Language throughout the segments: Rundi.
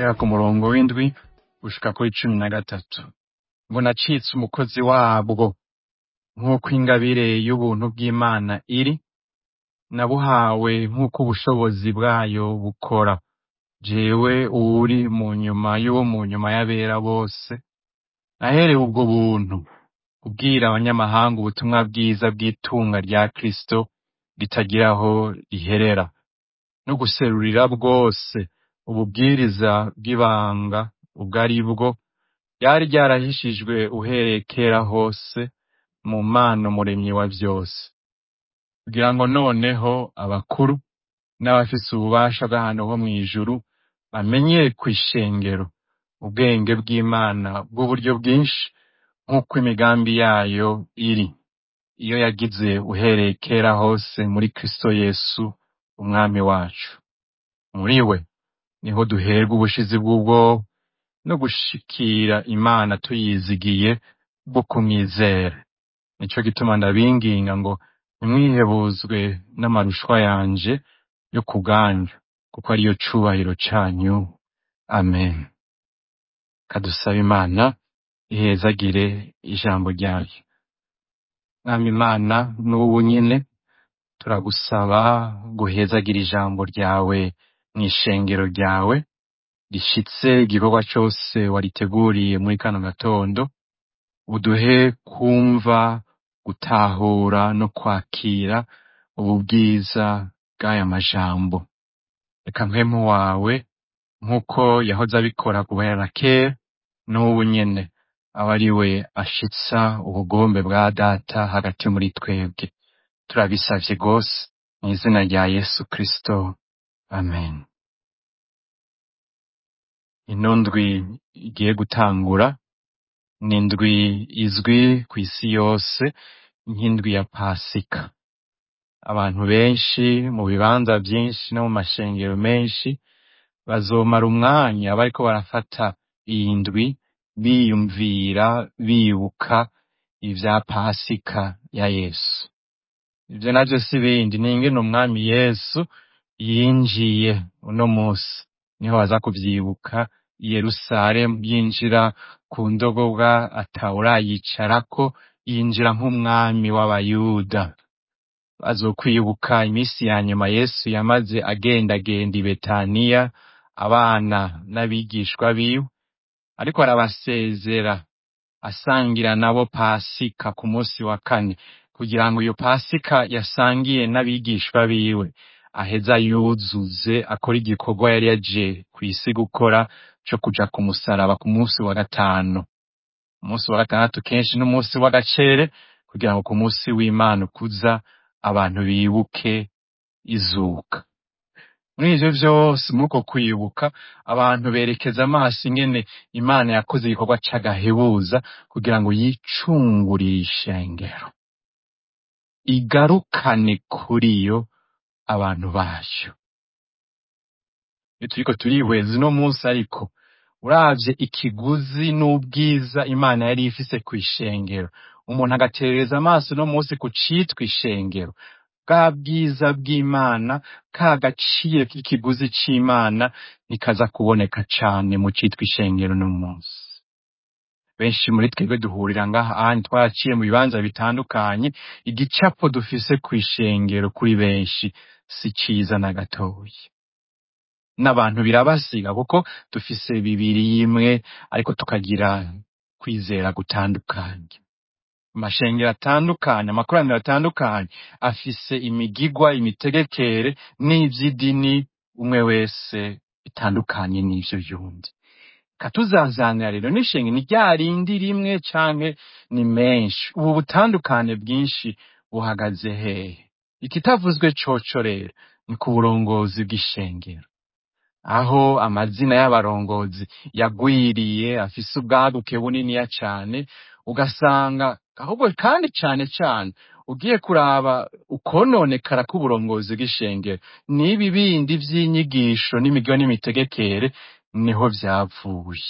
guhera ku murongo w'indwi gushika kuri cumi na gatatu ngo nacitse umukozi wabwo nk'uko ingabire y'ubuntu bw'Imana iri nabuhawe nk'uko ubushobozi bwayo bukora jewe uwuri mu nyuma y'uwo mu nyuma y'abera bose naherewe ubwo buntu kubwira abanyamahanga ubutumwa bwiza bw'itunga rya Kristo ritagira aho riherera no guserurira bwose ububwiriza bw'ibanga ubwo ari bwo ryari ryarahishijwe uhereye kera hose mu Mana umuremyi wa vyose kugira ngo noneho abakuru n'abafise ububasha bw'ahantu ho mw'ijuru bamenyere kw'ishengero ubwenge bw'Imana bw'uburyo bwinshi nk'uko imigambi yayo iri iyo yagize uhereye kera hose muri Kristo Yesu umwami wacu muri we niho duherwa ubushizi bw'ubwoba no gushikira Imana tuyizigiye bwo kumwizera nico gituma ndabinginga ngo ntimwihebuzwe n'amarushwa yanje yo kubwanyu kuko ariyo cubahiro canyu amen kadusabe Imana ihezagire ijambo ryayo mwami Imana n'ubu nyene turagusaba guhezagira ijambo ryawe mw'ishengero ryawe rishitse igikorwa cose wariteguriye muri kano gatondo uduhe kumva gutahura no kwakira ubu bwiza bw'aya majambo reka mpwemu wawe nk'uko yahoze abikora guhera kera n'ubu nyene aba ari we ashitsa ubugombe bwa data hagati muri twebwe turabisavye rwose mw'izina rya Yesu Kristo amen ino ndwi igiye gutangura ni indwi izwi kw'isi yose nk'indwi ya pasika abantu benshi mu bibanza vyinshi no mu mashengero menshi bazomara umwanya bariko barafata iyi ndwi biyumvira bibuka ivya pasika ya Yesu ivyo navyo si bindi ni ingene umwami Yesu yinjiye uno musi niho baza kuvyibuka i Yerusalemu yinjira ku ndogobwa atawurayicarako yinjira nk'umwami w'abayuda bazokwibuka imisi ya nyuma Yesu yamaze agendagenda i Betaniya abana n'abigishwa biwe ariko arabasezera asangira nabo pasika ku musi wa kane kugira ngo iyo pasika yasangiye n'abigishwa biwe aheza yuzuze akora igikorwa yari yaje kw'isi gukora co kuja ku musaraba ku musi wa gatanu umunsi wa gatandatu kenshi n'umunsi w'agacere kugira ngo ku musi w'Imana ukuza abantu bibuke izuka muri ivyo vyose muri uko kwibuka abantu berekeza amaso ingene Imana yakoze igikorwa c'agahebuza kugira ngo yicungurire ishengero igarukane kuri yo abantu bayo iyo turiko turihweza uno munsi ariko uravye ikiguzi n'ubwiza Imana yari ifise kw'ishengero umuntu agaterereza amaso uno munsi ku citwa ishengero bwa bwiza bw'Imana ka gaciro k'ikiguzi c'Imana nikaza kuboneka cane mu citwa ishengero uno munsi benshi muri twebwe duhurira ngaha ahandi twaraciye mu bibanza bitandukanye igicapo dufise kw'ishengero kuri benshi si ciza na gatoya n'abantu birabasiga kuko dufise bibiri imwe ariko tukagira kwizera gutandukanye amashengero atandukanye amakoraniro atandukanye afise imigigwa imitegekere n'ivy'idini umwe wese bitandukanye n'ivyo vyundi katuzazanira rero n'ishengero ni rya rindi rimwe canke ni menshi ubu butandukane bwinshi buhagaze hehe ikitavuzwe coco rero ni ku burongozi bw'ishengero aho amazina y'abarongozi yagwiriye afise ubwaguke buniniya cane ugasanga ahubwo kandi cane cane ugiye kuraba ukononekara k'uburongozi bw'ishengero n'ibi bindi vy'inyigisho n'imigabo n'imitegekere niho vyavuye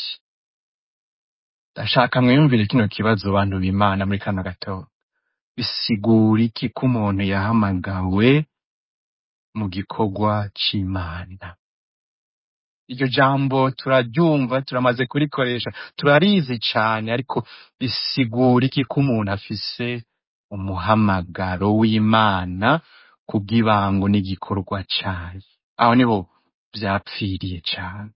ndashaka mwiyumvire kino kibazo bantu b'Imana muri kano gatondo bisigura iki ko umuntu yahamagawe mu gikorwa c'Imana iryo jambo turaryumva turamaze kurikoresha turarizi cane ariko bisigura iki ko umuntu afise umuhamagaro w'imana kubw'ibango n'igikorwa cayo aho niho vyapfiriye cane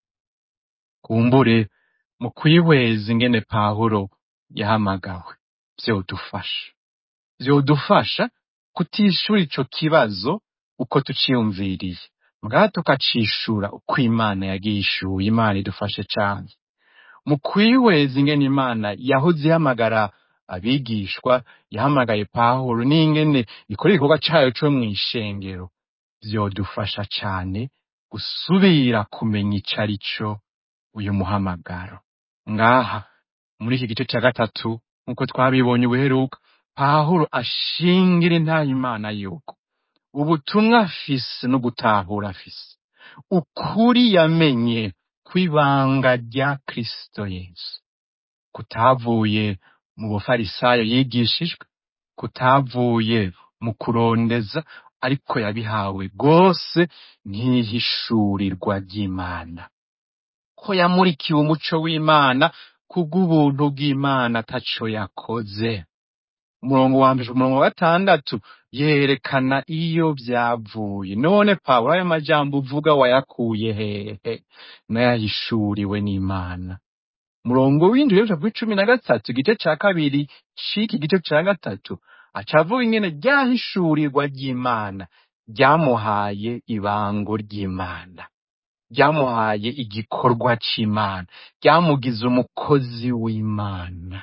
kumbure mu kwihweza ingene pawulo yahamagawe vyodufasha vyodufasha kutishura ico kibazo uko tuciyumviriye mbwa tukacishura uko imana yagishuye imana idufashe cane mu kwihweza ingene imana yahoze ihamagara abigishwa yahamagaye pawulo n'ingene ikora igikorwa cayo co mw'ishengero vyodufasha cane gusubira kumenya ico ari co uyu muhamagaro ngaha muri iki gice ca gatatu nk'uko twabibonye ubuheruka pawulo ashingira intaha imana yuko ubutumwa afise no gutahura afise ukuri yamenye kw'ibanga rya kristo yesu kutavuye mu bufarisayo yigishijwe kutavuye mu kurondeza ariko yabihawe rwose nk'ihishurirwa ry'imana ko yamurikiwe umuco w'imana kubw'ubuntu bw'imana ataco yakoze umurongo wa mbere umurongo wa gatandatu yerekana iyo vyavuye none pawulo ayo majambo uvuga wayakuye hehe nayahishuriwe n'imana umurongo w'indwi rero w'icumi na gatatu igice ca kabiri c'iki gice ca gatatu acavuga ingene ryahishurirwa ry'imana ryamuhaye ibango ry'imana ryamuhaye igikorwa c'imana ryamugize umukozi w'imana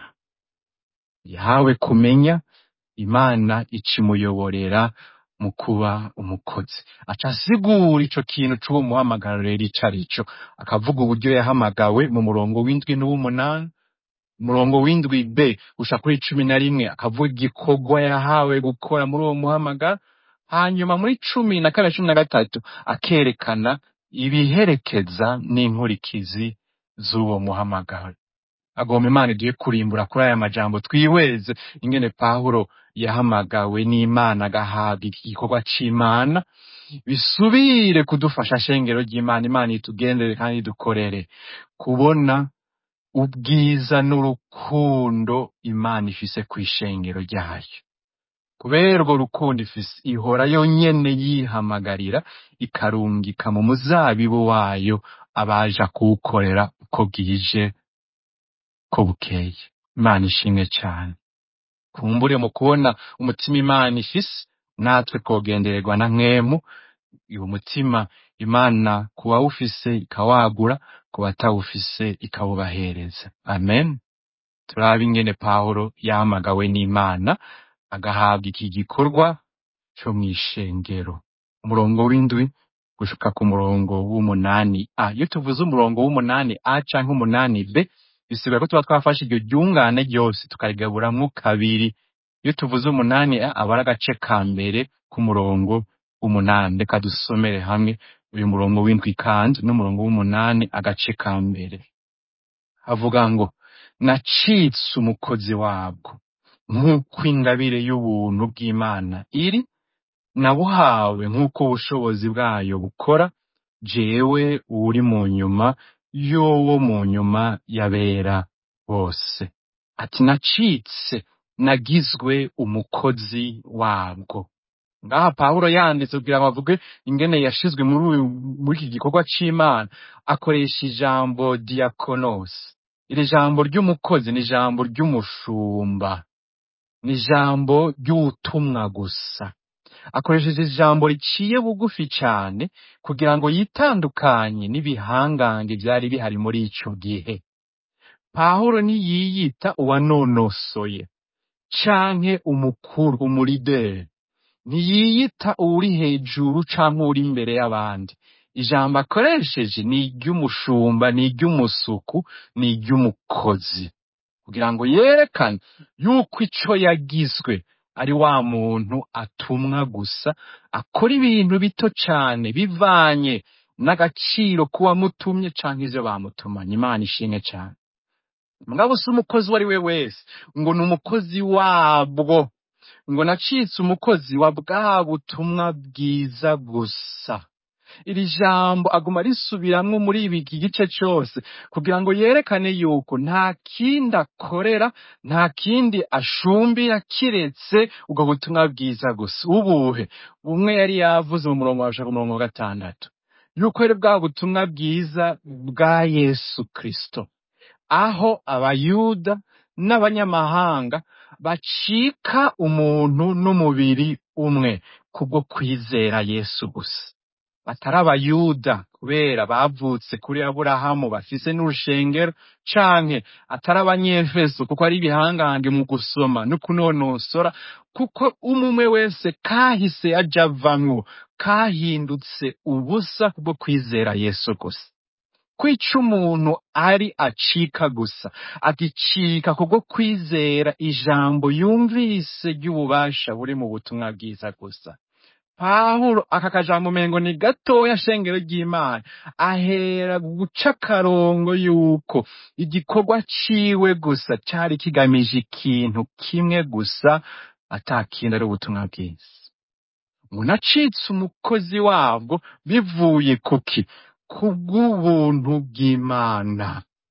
yahawe kumenya imana ikimuyoborera mu kuba umukozi aca asigura ico kintu c'uwo muhamagaro rero ico ari co akavuga uburyo yahamagawe mu murongo w'indwi n'uw'umunani umurongo w'indwi b usha kuri cumi na rimwe akavuga igikorwa yahawe gukora muri uwo muhamagaro hanyuma muri cumi na kane cumi na gatatu akerekana ibiherekeza n'inkurikizi z'uwo muhamagaro agomba imana iduhe kurimbura kuri aya majambo twihweze ingene pawulo yahamagawe n'imana agahabwa iki gikorwa c'imana bisubire kudufasha shengero ry'imana imana itugendere kandi idukorere kubona ubwiza n'urukundo imana ifise kw'ishengero ryayo kubera urwo rukundo ifise ihora yonyene yihamagarira ikarungika mu muzabibu wayo abaja kuwukorera uko bwije ko bukeye imana ishimwe cane kumbure mu kubona umutima imana ifise natwe twogendererwa na mwemu uwo mutima imana ku bawufise ikawagura ku batawufise ikawubahereza amen turabe ingene pawulo yahamagawe n'imana agahabwa iki gikorwa co mw'ishengero umurongo w'indwi gushika ku murongo w'umunani a iyo tuvuze umurongo w'umunani a canke umunani b bisigura ko tuba twafashe iryo ryungane ryose tukarigaburamwo kabiri iyo tuvuze umunani a aba ari agace ka mbere k'umurongo w'umunani reka dusomere hamwe uyu murongo w'indwi kandi n'umurongo w'umunani agace ka mbere havuga ngo nacitse umukozi wabwo nk'uko ingabire y'ubuntu bw'imana iri nabuhawe nk'uko ubushobozi bwayo bukora jewe uri mu nyuma y'uwo mu nyuma yabera bose ati nacitse nagizwe umukozi wabwo ngaha pawulo yanditse kugira ngo avuge ingene yashizwe muri uyu muri iki gikorwa c'imana akoresha ijambo diakonos iri jambo ry'umukozi ni ijambo ry'umushumba ni ijambo ry'ubutumwa gusa akoresheje ijambo riciye bugufi cane kugira ngo yitandukanye n'ibihangange vyari bihari muri ico gihe pawulo ntiyiyita uwanonosoye canke umukuru umurideri ntiyiyita uwuri hejuru canke uri imbere y'abandi ijambo akoresheje ni iry'umushumba ni iry'umusuku ni iry'umukozi kugira ngo yerekane yuko ico yagizwe ari wa muntu atumwa gusa akora ibintu bito cane bivanye n'agaciro k'uwamutumye canke ivyo bamutumanye imana ishimwe cane mugabo si umukozi uwo ari we wese ngo ni umukozi wabwo ngo nacitse umukozi wa bwa butumwa bwiza gusa iri jambo aguma risubiramwo muri ibi iki gice cose kugira ngo yerekane yuko nta kindi akorera nta kindi ashumbira kiretse ubwo butumwa bwiza gusa ubuhe bumwe yari yavuze mu murongo wa ku murongo wa gatandatu yuko ari bwa butumwa bwiza bwa yesu kristo aho abayuda n'abanyamahanga bacika umuntu n'umubiri umwe kubwo kwizera yesu gusa batari abayuda kubera bavutse kuri aburahamu bafise n'urushengero canke atari abanyefeso kuko ari ibihangange mu gusoma no kunonosora kuko umwe wese kahise aja avamwo kahindutse ubusa kubwo kwizera yesu gusa kwica umuntu ari acika gusa agicika kubwo kwizera ijambo yumvise ry'ububasha buri mu butumwa bwiza gusa pawulo aka kajambo umengo ni gatoya shengero ry'imana ahera guca akarongo yuko igikorwa ciwe gusa cari kigamije ikintu kimwe gusa ata kindi ari ubutumwa bwiza umuntu acitse umukozi wabwo bivuye kuki kubw'ubuntu bw'imana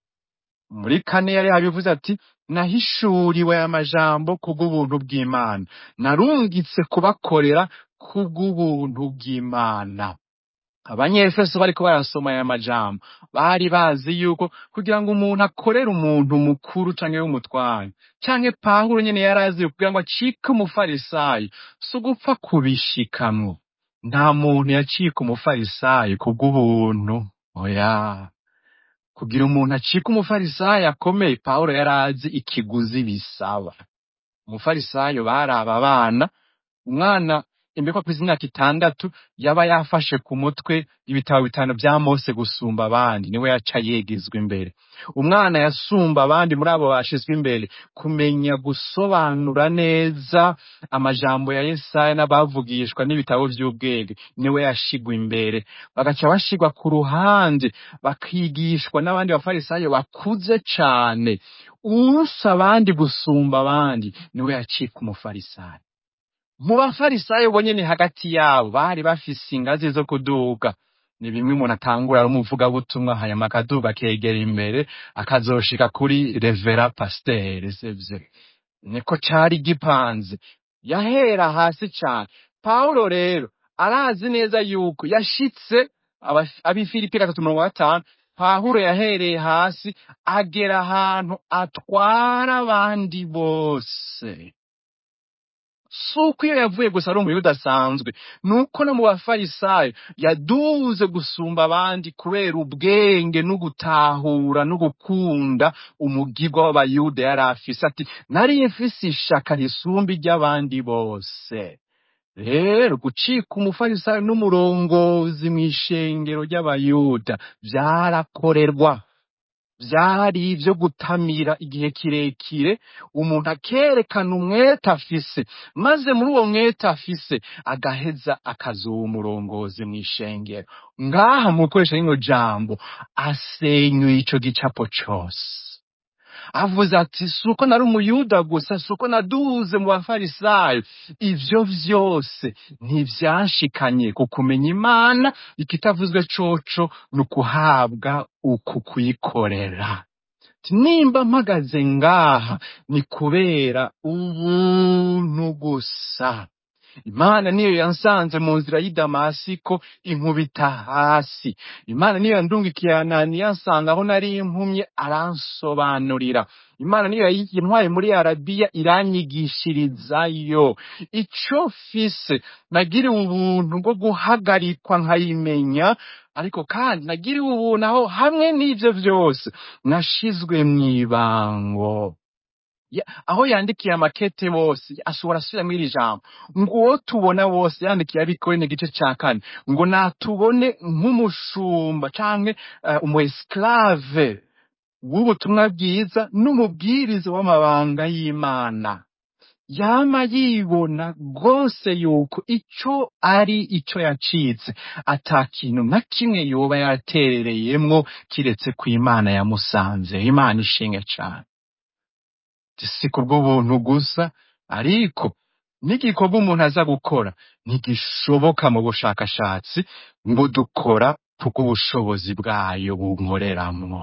muri kane yari yabivuze ati nahishuriwe aya majambo kubw'ubuntu bw'imana narungitse kubakorera kubw'ubuntu bw'imana abanyefeso bariko barasoma aya majambo bari bazi yuko kugira ngo umuntu akorere umuntu mukuru canke w'umutware canke pawulo nyene yari azi yuko kugira ngo acike umufarisayo si ugupfa kubishikamwo nta muntu yacika umufarisayo kubw'ubuntu oya kugira umuntu acike umufarisayo akomeye pawulo yari azi ikiguzi bisaba umufarisayo bari aba bana umwana imbekwa ku imyaka itandatu yaba yafashe ku mutwe ibitabo bitanu vya mose gusumba abandi niwe yaca yegezwa imbere umwana yasumba abandi muri abo bashizwe imbere kumenya gusobanura neza amajambo ya yesaya n'abavugishwa n'ibitabo vy'ubwenge niwe yashigwa imbere bagaca bashigwa ku ruhande bakigishwa n'abandi bafarisayo bakuze cane uwusa abandi gusumba abandi niwe yacika umufarisayo mu bafarisayo bonyene hagati yabo bari bafise ingazi zo kuduga ni bimwe umuntu atangura ari umuvugabutumwa hanyuma akaduga akegera imbere akazoshika kuri revera pasiteri sivyo niko cari gipanze yahera hasi cane pawulo rero arazi neza yuko yashitse aba- ab'ifilipi gatatu mirongo gatanu pawulo yahereye hasi agera ahantu atwara abandi bose si uko iyo yavuye gusa ari umuyuda asanzwe ni uko no mu bafarisayo yaduze gusumba abandi kubera ubwenge no gutahura no gukunda umugirwa w'abayuda yari afise ati nari mfise ishaka risumba iry'abandi bose rero gucika umufarisayo n'umurongozi mw'ishengero ry'abayuda vyarakorerwa vyari ivyo gutamira igihe kirekire umuntu akerekana umwete afise maze muri uwo mwete afise agaheza akazuba umurongozi mw'ishengero ngaha mu gukoresha rino jambo asenyuye ico gicapo cose avuze ati si uko nari umuyuda gusa si uko naduze mu bafarisayo ivyo vyose ntivyanshikanye ku kumenya imana ikitavuzwe coco ni ukuhabwa uku kuyikorera Ati, nimba mpagaze ngaha ni kubera ubuntu gusa imana niyo yansanze mu nzira y'i damasiko inkubita hasi imana niyo yandungikiye ananiya ansanga aho nari impumye aransobanurira imana niyo yintwaye muri arabiya iranyigishirizayo ico fise nagiriwe ubuntu bwo guhagarikwa nkayimenya ariko kandi nagiriwe ubuntu aho hamwe n'ivyo vyose nashizwe mw'ibango Ya- aho yandikiye amakete bose ashobora asubiramo iri jambo ngo uwo tubona wose yandikiye abikorene igice ca kane ngo natubone nk'umushumba canke uh, umu esclave w'ubutumwa bwiza n'umubwiriza w'amabanga y'imana yama yibona rwose yuko ico ari ico yacitse ata kintu na kimwe yoba yaterereyemwo kiretse ku imana yamusanze imana ishinge cane si kubw'ubuntu gusa ariko n'igikorwa umuntu aza gukora ntigishoboka mu bushakashatsi ngo dukora kubw'ubushobozi bwayo bunkoreramwo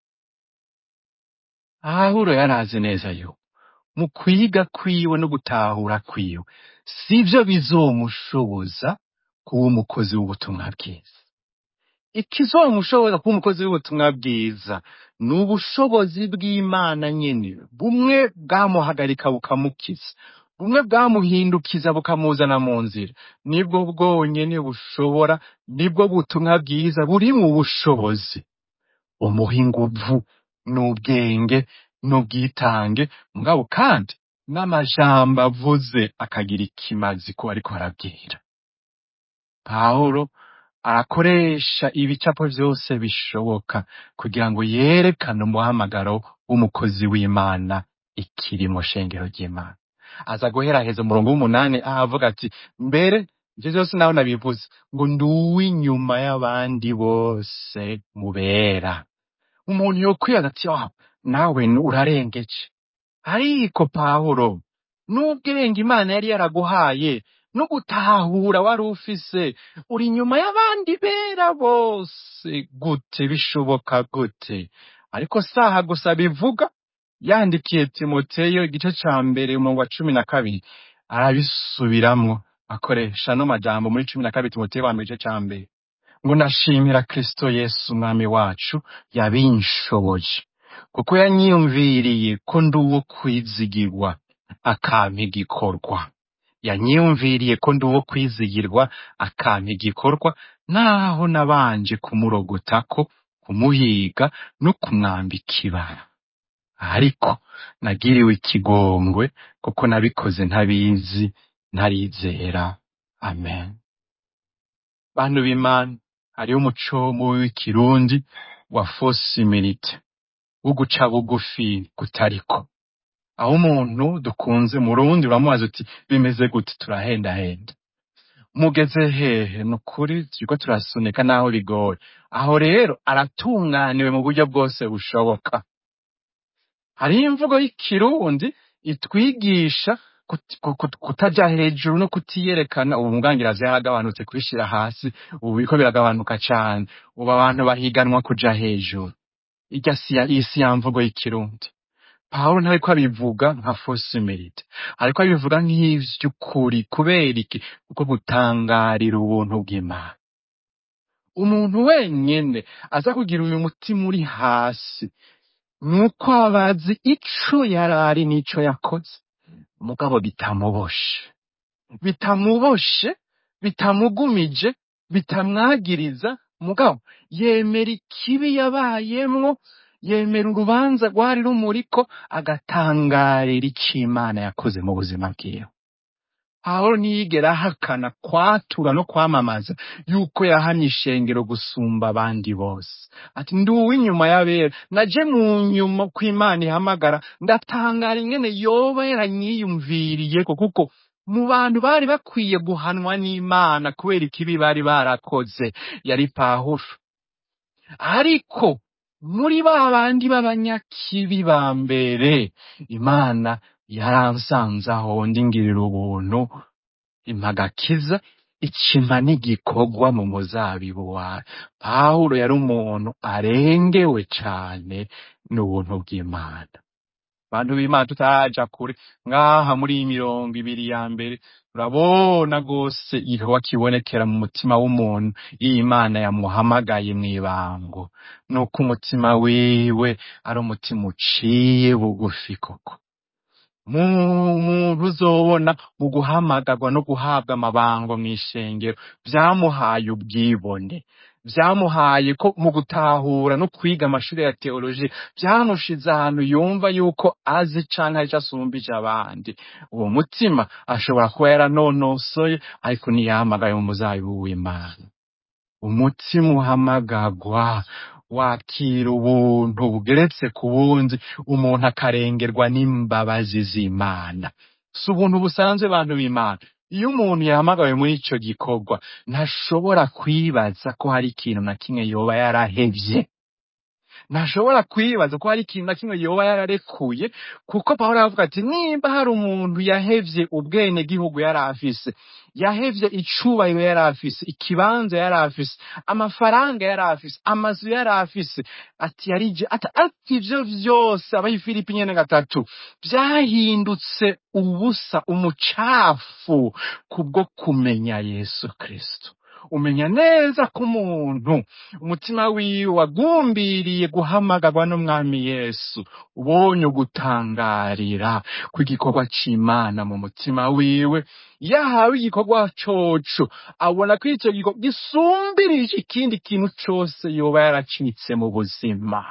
pawulo yarazi neza yuko mu kwiga kwiwe no gutahura kwiwe sivyo bizomushoboza kuba umukozi w'ubutumwa bwiza ikizomushoboza kuba umukozi w'ubutumwa bwiza ni ubushobozi bw'imana nyene bumwe bwamuhagarika bukamukiza bumwe bwamuhindukiza bukamuzana mu nzira nibwo bwonyene bushobora nibwo butumwa bwiza buri mu bushobozi umuha inguvu n'ubwenge n'ubwitange mugabo kandi n'amajambo avuze akagira ikimazi ko ariko arabwira pawulo arakoresha ibicapo vyose bishoboka kugira ngo yerekane umuhamagaro w'umukozi w'imana ikiri mu shengero ry'imana aza guheraheza umurongo w'umunani aho avuga ati mbere ivyo vyose naho nabivuze ngo ndi uw'inyuma y'abandi bose mubera umuntu yokwibaza ati "Ah, nawe urarengeje ariko pawulo n'ubwenge imana yari yaraguhaye no gutahura wari ufise uri inyuma y'abandi bera bose gute bishoboka gute ariko saha gusa bivuga yandikiye timoteyo igice ca mbere umurongo wa cumi na kabiri arabisubiramwo akoresha no majambo muri cumi na kabiri timoteyo wa mbere igice ca mbere ngo ndashimira kristo yesu umwami wacu yabinshoboje kuko yanyiyumviriye ko ndi uwo kwizigirwa akampa igikorwa yanyiyumviriye ko ndi uwo kwizigirwa akampa igikorwa naho nabanje kumurogotako kumuhiga no kumwambika ibara ariko nagiriwe ikigongwe kuko nabikoze ntabizi ntarizera amen bantu b'imana hariho umuco w'ikirundi wa fosimirite wo guca bugufi kutariko aho umuntu dukunze mu rundi uramubaza uti bimeze gute turahendahenda mugeze hehe ni ukuri turiko turasunika naho bigoye aho rero aratunganiwe mu buryo bwose bushoboka hariho imvugo y'ikirundi itwigisha kut- ku- ku- kutaja hejuru no kutiyerekana ubu mubwangirazi yaragabanutse kubishira hasi ubu biriko biragabanuka cane ubu abantu bahiganwa kuja hejuru irya si ya- iyi si ya mvugo y'ikirundi pawulo ntariko abivuga nka fosimerite ariko abivuga nk'ivy'ukuri kubera iki kuko gutangarira ubuntu bw'imana umuntu wenyene aza kugira uyu mutima uri hasi nuko abazi ico yarari n'ico yakoze mugabo bitamuboshe bitamuboshe bitamugumije bitamwagiriza mugabo yemera ikibi yabayemwo yemera urubanza rwari rumuriko agatangarira ico imana yakoze mu buzima bwiwe pawulo ntiyigera ahakana kwatura no kwamamaza yuko yahamye ishengero gusumba abandi bose ati ndi uw'inyuma y'abera naje mu nyuma ko imana ihamagara ndatangara ingene yoba yaranyiyumviriyeko kuko mu bantu bari bakwiye guhanwa n'imana kubera ikibi bari barakoze yari pawulo ariko muri ba bandi b'abanyakibi ba mbere imana yaransanze aho ndingirira ubuntu impagakiza ikima n'igikorwa mu muzabibu wawe pawulo yari umuntu arengewe cane n'ubuntu bw'imana bantu b'imana tutaraja kure ngaha muri iyi mirongo ibiri ya mbere turabona rwose igikorwa kibonekera mu mutima w'umuntu iyo imana yamuhamagaye mw'ibango nuko umutima wiwe ari umutima uciye bugufi koko mu- muntu uzobona mu guhamagarwa no guhabwa amabango mw'ishengero vyamuhaye ubwibone vyamuhaye ko mu gutahura no kwiga amashuri ya teoloji vyamushize ahantu yumva yuko azi canke arico asumbije abandi uwo mutima ashobora kuba yaranonosoye ariko ntiyahamagaye mu muzabibu w'imana umutima uhamagarwa wakira ubuntu bugeretse ku bundi umuntu akarengerwa n'imbabazi z'imana si ubuntu busanzwe bantu b'imana iyo umuntu yahamagawe muri ico gikorwa ntashobora kwibaza ko hari ikintu na kimwe yoba yarahevye ntashobora kwibaza ko hari ikintu na kimwe yoba yararekuye kuko pawulo aravuga ati nimba hari umuntu yahevye ubwene gihugu yari afise yahevye icubahiro yari afise ikibanza yari afise amafaranga yari afise amazu yari afise ati yarije ati ati ivyo vyose abayifilipi nyene gatatu vyahindutse ubusa umucafu kubwo kumenya yesu kristo umenya neza ko umuntu umutima wiwe wagumbiriye guhamagarwa n'umwami yesu ubonye ugutangarira kw'igikorwa c'imana mu mutima wiwe yahawe igikorwa coco abona ko ico gikorwa gisumbirije ikindi kintu cose yoba yaracitse mu buzima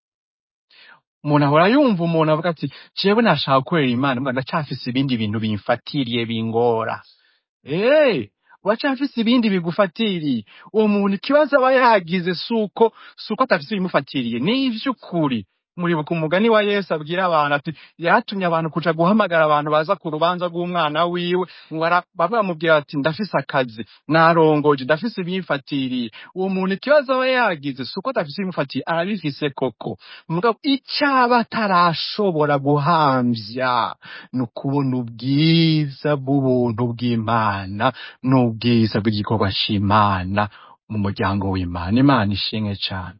umuntu ahora yumva umuntu avuga ati jewe nashaka gukorera imana mbwa ndacafise ibindi bintu bimfatiriye bingora Eh, uracafise ibindi bigufatiriye uwo muntu ikibazo aba yagize suko suko atafise ibimufatiriye ni ivy'ukuri muribuka umugani wa yesu abwira abantu ati yatumye abantu kuja guhamagara abantu baza ku rubanza rw'umwana wiwe ngo ara- bamwe bamubwira ati ndafise akazi narongoje ndafise ibimfatiriye uwo muntu ikibazo aba yagize suko adafise ibimufatiriye arabifise koko mugabo icaba atarashobora guhamvya ni ukubona ubwiza bw'ubuntu bw'imana n'ubwiza bw'igikorwa c'imana mu muryango w'imana imana ishimwe cane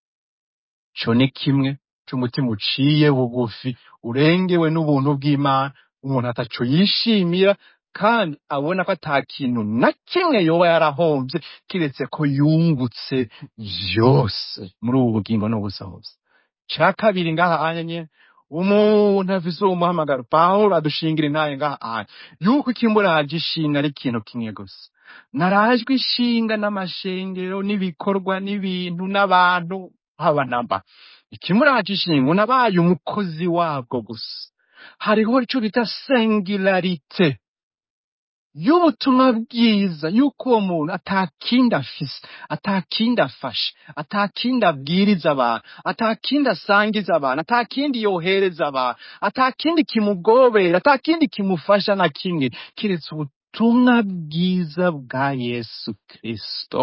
co ni kimwe c'umutima uciye bugufi urengewe n'ubuntu bw'imana umuntu ataco yishimira kandi abona ko ata kintu na kimwe yoba yarahomvye kiretse ko yungutse vyose muri ubu bugingo n'ubusahuzi ca kabiri ngaha anya nyene umuntu afise uwo muhamagaro pawulo adushingira intaye ngaha anya yuko ikimburaje ishinga ari ikintu kimwe gusa narajwe ishinga n'amashengero n'ibikorwa n'ibintu n'abantu haba namba ikimuraje ishinga nabaye umukozi wabwo gusa hariho ico bita singularite y'ubutumwa bwiza yuko uwo muntu atakindi afise atakindi afashe atakindi abwiriza abantu atakindi asangiza abantu atakindi yohereza abantu atakindi kimugobera atakindi kimufasha na kimwe kiretse ubutumwa bwiza bwa yesu kristo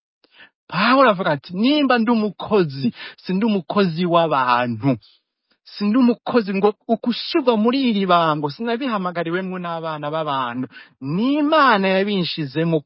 pawulo avuga ati nimba ndi umukozi sindi umukozi w'abantu sindi umukozi ngo ukushirwa muri iri bango sinabihamagariwemwo n'abana b'abantu n'imana yabinshizemo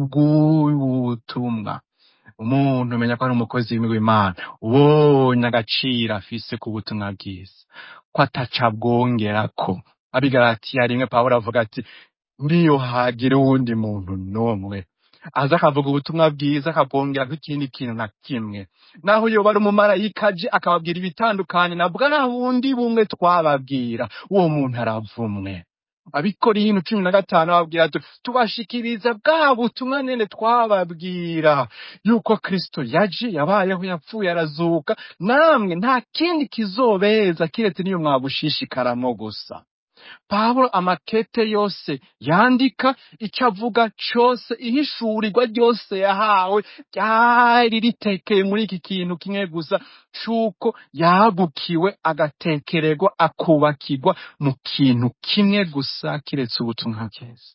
kubw'ubutumwa umuntu umenya ko ari umukozi w'imana ubonye agaciro afise ku butumwa bwiza ko ataca abwongerako abigaratiya rimwe pawulo avuga ati niyo hagira uwundi muntu n'umwe aza akavuga ubutumwa bwiza akabwongerako ikindi kintu na kimwe naho yoba ari umumarayika aje akababwira ibitandukanye na bwa bundi bumwe twababwira uwo muntu aravumwe abikora ibintu cumi na gatanu babwira ati tubashikiriza bwa butumwa nyene twababwira yuko kristo yaje yabayeho yapfuye arazuka namwe nta kindi kizobeza kiretse niyo mwabushishikaramo gusa pawulo amakete yose yandika icyo avuga cose ihishurirwa ryose yahawe ryari ritekeye muri iki kintu kimwe gusa c'uko yagukiwe agatekererwa akubakirwa mu kintu kimwe gusa kiretse ubutumwa bwiza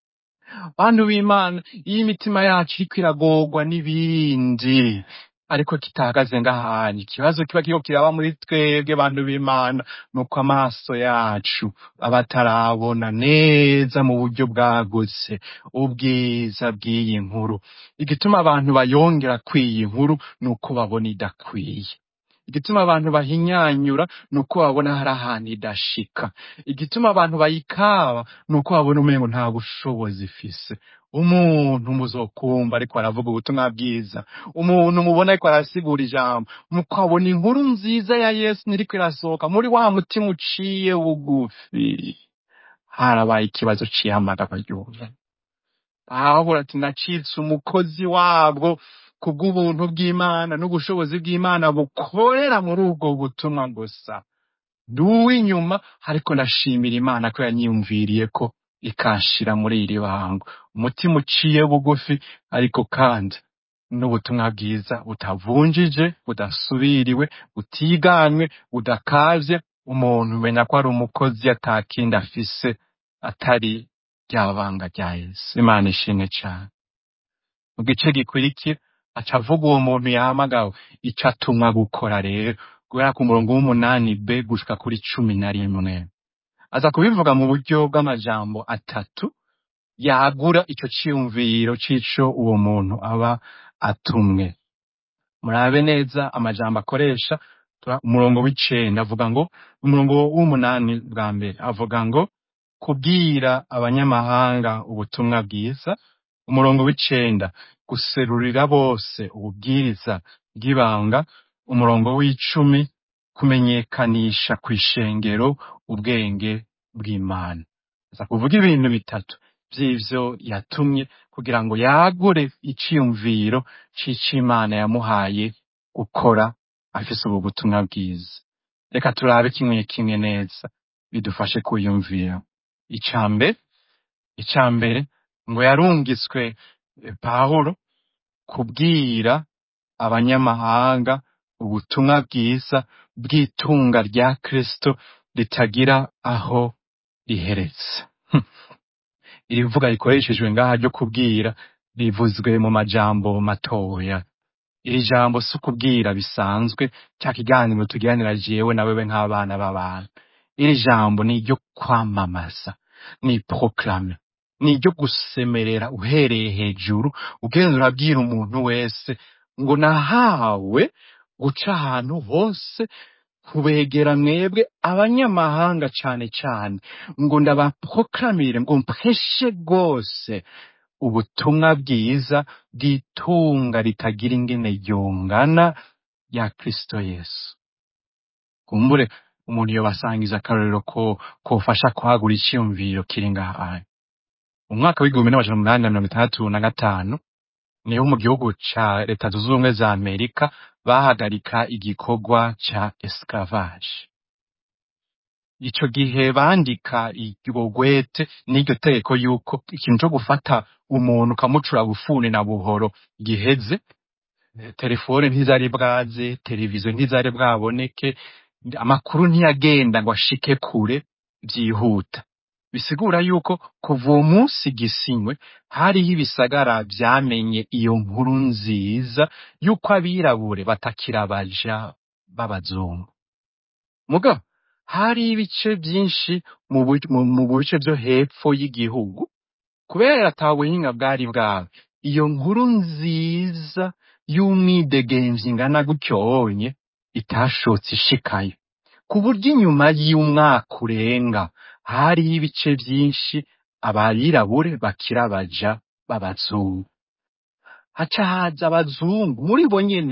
bantu b'imana iyo imitima yacu iriko iragorwa n'ibindi ariko kitahagaze ngahanye ikibazo kiba kiriko kiraba muri twebwe bantu b'imana nuko amaso yacu aba atarabona neza mu buryo bwagutse ubwiza bw'iyi nkuru igituma abantu bayongera kw'iyi nkuru nuko babona idakwiye igituma abantu bahinyanyura nuko babona hari ahantu idashika igituma abantu bayikaba nuko babona umengo nta bushobozi ifise umuntu muzokumva ariko aravuga ubutumwa bwiza umuntu mubona ariko arasigura ijambo mukabona inkuru nziza ya yesu niriko irasohoka muri wa mutima uciye bugufi harabaye ikibazo c'ihamagara ry'umuntu pawulo ati nacitse umukozi wabwo kubw'ubuntu bw'imana n'ubushobozi bw'imana bukorera muri ubwo butumwa gusa ndi uw'inyuma ariko ndashimira imana ko yanyiyumviriye ko ikanshira muri iri bango umutima uciye bugufi ariko kandi n'ubutumwa bwiza butavunjije budasubiriwe butiganywe budakavye umuntu umenya ko ari umukozi atakindi afise atari rya banga rya yesu imana ishimwe cane mu gice gikurikira aca avuga uwo muntu yahamagawe ico atumwa gukora rero guhera ku murongo w'umunani b gushika kuri cumi na rimwe aza kubivuga mu buryo bw'amajambo atatu yagura ico ciyumviro c'ico uwo muntu aba atumwe murabe neza amajambo akoresha tura- umurongo w'icenda avuga ngo umurongo w'umunani bwa mbere avuga ngo kubwira abanyamahanga ubutumwa bwiza umurongo w'icenda guserurira bose ububwiriza bw'ibanga umurongo w'icumi kumenyekanisha kw'ishengero ubwenge bw'imana aza kuvuga ibintu bitatu vy'ivyo yatumye kugira ngo yagure iciyumviro c'ico imana yamuhaye gukora afise ubu butumwa bwiza reka turabe kimwe kimwe neza bidufashe kuyumvira ica mbere ica mbere ngo yarungitswe eh, pawulo kubwira abanyamahanga ubutumwa bwiza bw'itunga rya kristo ritagira aho riheretse Hm. iri vuga rikoreshejwe ngaha ryo kubwira rivuzwe mu majambo matoya iri jambo si ukubwira bisanzwe cya kiganiro tugiranira jewe na wewe nk'abana b'abantu iri jambo ni iryo kwamamaza ni proclame ni iryo gusemerera uhereye hejuru ugenda urabwira umuntu wese ngo nahawe guca ahantu hose kubegera mwebwe abanyamahanga cane cane ngo ndabaproklamire ngo mpeshe rwose ubutumwa bwiza bw'itunga ritagira ingene ryungana rya kristo yesu kumbure umuntu yobasangiza akarorero ko kofasha kwagura iciyumviro kiri ngaha umwaka w'igihumbi n'amajana umunani na mirongo itandatu na gatanu niho mu gihugu ca leta zunze ubumwe za amerika bahagarika igikorwa ca esclavage ico gihe bandika iryo gwete n'iryo tegeko yuko ikintu co gufata umuntu ukamucura bufuni na buhoro giheze Eh, telefone ntizari bwaze televiziyo ntizari bwaboneke amakuru ntiyagenda ngo ashike kure vyihuta bisigura yuko kuva uwo munsi gisinywe hariho ibisagara vyamenye iyo nkuru nziza yuko abirabure batakira abaja b'abazungu mugabo hari ibice vyinshi mu bu- mu- mu bice vyo hepfo y'igihugu kubera ata buhinga bwari bwawe iyo nkuru nziza y'umwidegemvyi ingana gutyonye itashotse ishikayo ku buryo inyuma y'umwaka urenga hariho ibice vyinshi abirabure bakira abaja b'abazungu haca haza abazungu muri bo nyene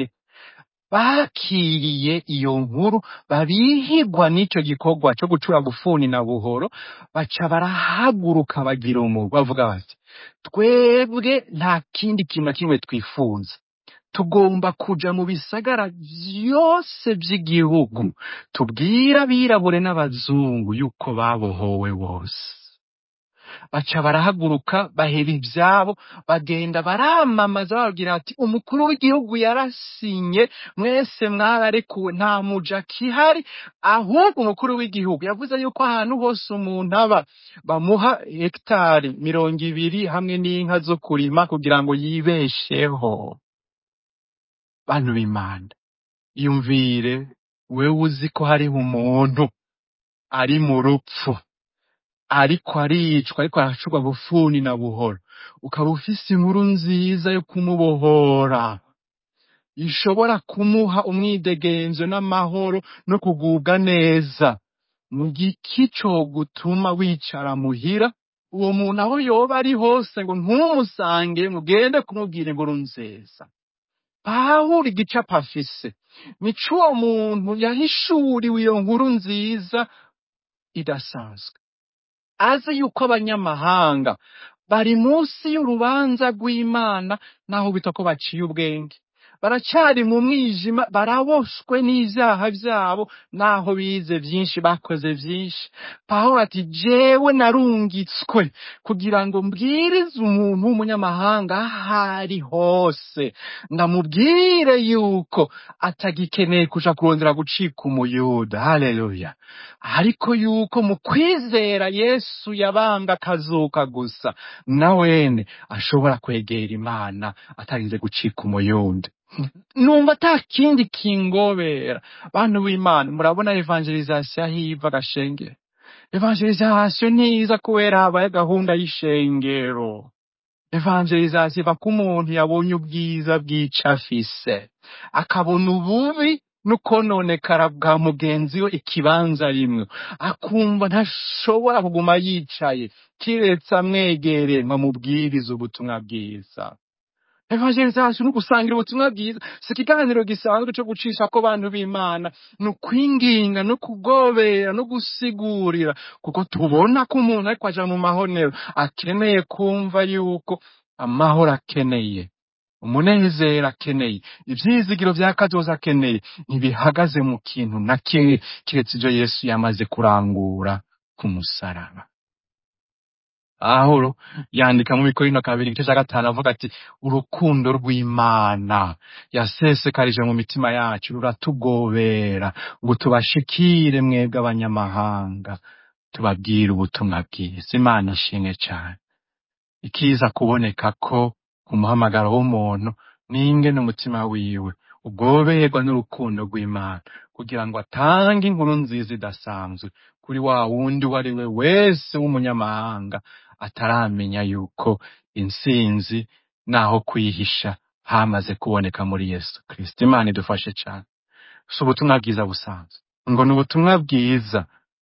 bakiriye iyo nkuru babihigwa n'ico gikorwa co gucura bufuni na buhoro baca barahaguruka bagira umugwi bavuga bati twebwe nta kindi kintu na kimwe twifuza tugomba kuja mu bisagara vyose vy'igihugu tubwire abirabure n'abazungu yuko babohowe bose baca barahaguruka baheba ivyabo bagenda baramamaza bababwira bati umukuru w'igihugu yarasinye mwese mwararekuwe nta muja kihari ahubwo umukuru w'igihugu yavuze yuko ahantu hose umuntu aba bamuha hegitari mirongo ibiri hamwe n'inka zo kurima kugira ngo yibesheho bantu b'imana yumvire wewe uzi ko hariho umuntu ari mu rupfu ariko aricwa ariko aracurwa bufuni na buhoro ukaba ufise inkuru nziza yo kumubohora ishobora kumuha umwidegenzo n'amahoro no kugubwa neza mu giki co gutuma wicara muhira uwo muntu aho yoba ari hose ngo ntumusange mugende kumubwira inkuru nziza pawulo igicapo afise nico uwo muntu yahishuriwe iyo nkuru nziza idasanzwe azi yuko abanyamahanga bari munsi y'urubanza rw'imana naho bita ko baciye ubwenge baracyari mu mwijima baraboshwe n'ivyaha vyabo naho bize vyinshi bakoze vyinshi pawulo ati jewe narungitswe kugira ngo mbwirize umuntu w'umunyamahanga ahari hose ndamubwire yuko atagikeneye kuja kurondera gucika umuyuda haleluya ariko yuko mu kwizera yesu yabambwe akazuka gusa na wene ashobora kwegera imana atarinze gucika umuyundi numva ata kindi kingobera bantu b'imana murabona evangelizasiyo aho iva gashenge evangelizasiyo ntiza kubera habaye gahunda y'ishengero evangelizasiyo iva ko umuntu yabonye ubwiza bw'ico afise akabona ububi n'ukononekara bwa mugenzi we ikibanza rimwe akumva ntashobora kuguma yicaye kiretse amwegereye ngo amubwirize ubutumwa bwiza evangelizasiyo ni ugusangira ubutumwa bwiza si ikiganiro gisanzwe cyo gucisha ko bantu b'imana ni ukwinginga no kugobera no gusigurira kuko tubona ko umuntu ariko aja mu mahonero akeneye kumva yuko amahoro akeneye umunezero akeneye ivyizigiro vya kazoza akeneye ntibihagaze mu kintu na kimwe kiretse ivyo yesu yamaze kurangura ku musaraba Pawulo yandika mu bikorino kabiri igice cya gatanu avuga ati urukundo rw'imana yasesekarije mu mitima yacu ruratugobera ngo tubashikire mwebwe abanyamahanga tubabwire ubutumwa bwiza imana ishimwe cyane ikiza kuboneka ko ku muhamagaro w'umuntu n'ingene umutima wiwe ugoberwa n'urukundo rw'imana kugira ngo atange inkuru nziza idasanzwe kuri wa wundi uwo ari we wese w'umunyamahanga ataramenya yuko intsinzi naho kwihisha hamaze kuboneka muri yesu kristo imana idufashe cyane si ubutumwa bwiza busanzwe ngo ni ubutumwa bwiza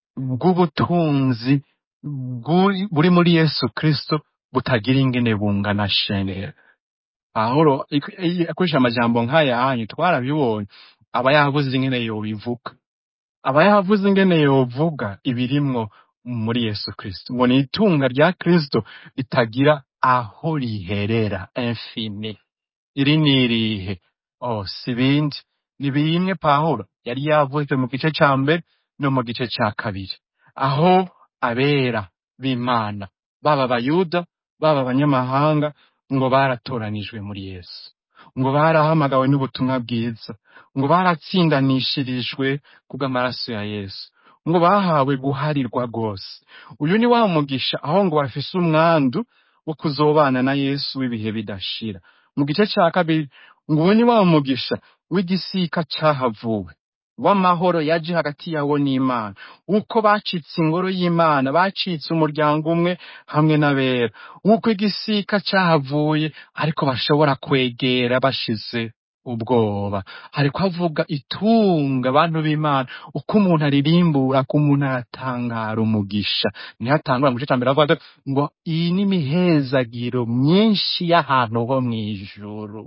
bw'ubutunzi bw'uri- buri muri yesu kristo butagira ingene bungana shenera pawulo ik- iyo akoresha amajambo nk'aya hanyu twarabibonye aba yavuze ingene yobivuga aba yavuze ingene yovuga ibirimwo muri yesu kristo ngo ni itunga rya kristo ritagira aho riherera infini iri ni irihe oh si ibindi ni bimwe pawulo yari yavuze mu gice ca mbere no mu gice ca kabiri aho abera b'imana baba abayuda baba abanyamahanga ngo baratoranijwe muri yesu ngo barahamagawe n'ubutumwa bwiza ngo baratsindanishirijwe kubw'amaraso ya yesu ngo bahawe guharirwa rwose uyu ni wa mugisha aho ngo bafise umwandu wo kuzobana na yesu w'ibihe bidashira mu gice ca kabiri ngo uwo ni wa mugisha w'igisika cahavuwe w'amahoro yaje hagati yawo n'imana uko bacitse ingoro y'imana bacitse umuryango umwe hamwe n'abera uko igisika cahavuye ariko bashobora kwegera bashize ubwoba hariko havuga itunga abantu b'imana uko umuntu aririmbura ko umuntu aratangara umugisha niho atangura mu gice ca mbere avuga ati, ngo iyi ni imihezagiro myinshi y'ahantu ho mw'ijuru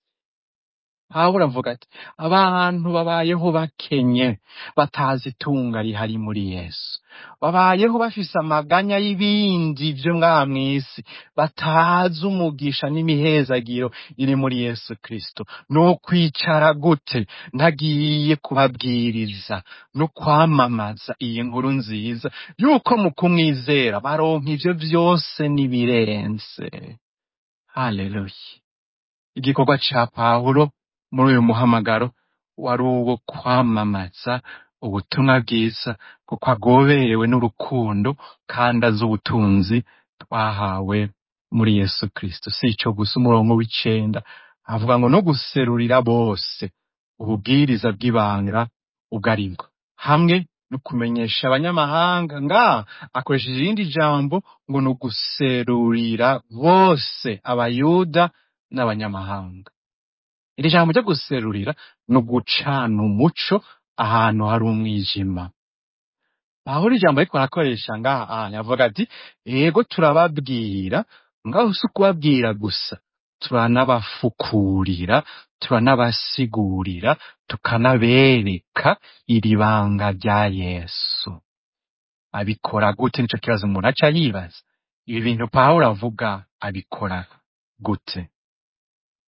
pawulo avuga ati abantu babayeho bakenye batazi itunga rihari muri yesu babayeho bafise amaganya y'ibindi vyo ngaha mw'isi batazi umugisha n'imihezagiro iri muri yesu kristo no kwicara gute ntagiye kubabwiriza no kwamamaza iyi nkuru nziza yuko mu kumwizera baronka ivyo vyose n'ibirenze haleluya igikorwa ca pawulo muri uyu muhamagaro wari uwo kwamamaza ubutumwa bwiza kuko agoberewe n'urukundo kandi azi ubutunzi twahawe muri yesu kristo si ico gusa umurongo w'icenda avuga ngo no guserurira bose ububwiriza bw'ibanga ubwo aribwo hamwe no kumenyesha abanyamahanga nga akoresheje irindi jambo ngo ni uguserurira bose abayuda n'abanyamahanga iri jambo ryo guserurira ni ugucana umuco ahantu hari umwijima pawulo ijambo ariko arakoresha ngaha ahantu avuga ati yego turababwira ngaho si ukubabwira gusa turanabafukurira turanabasigurira tukanabereka iri banga rya yesu abikora gute nico kibazo umuntu aca yibaza ibi bintu pawulo avuga abikora gute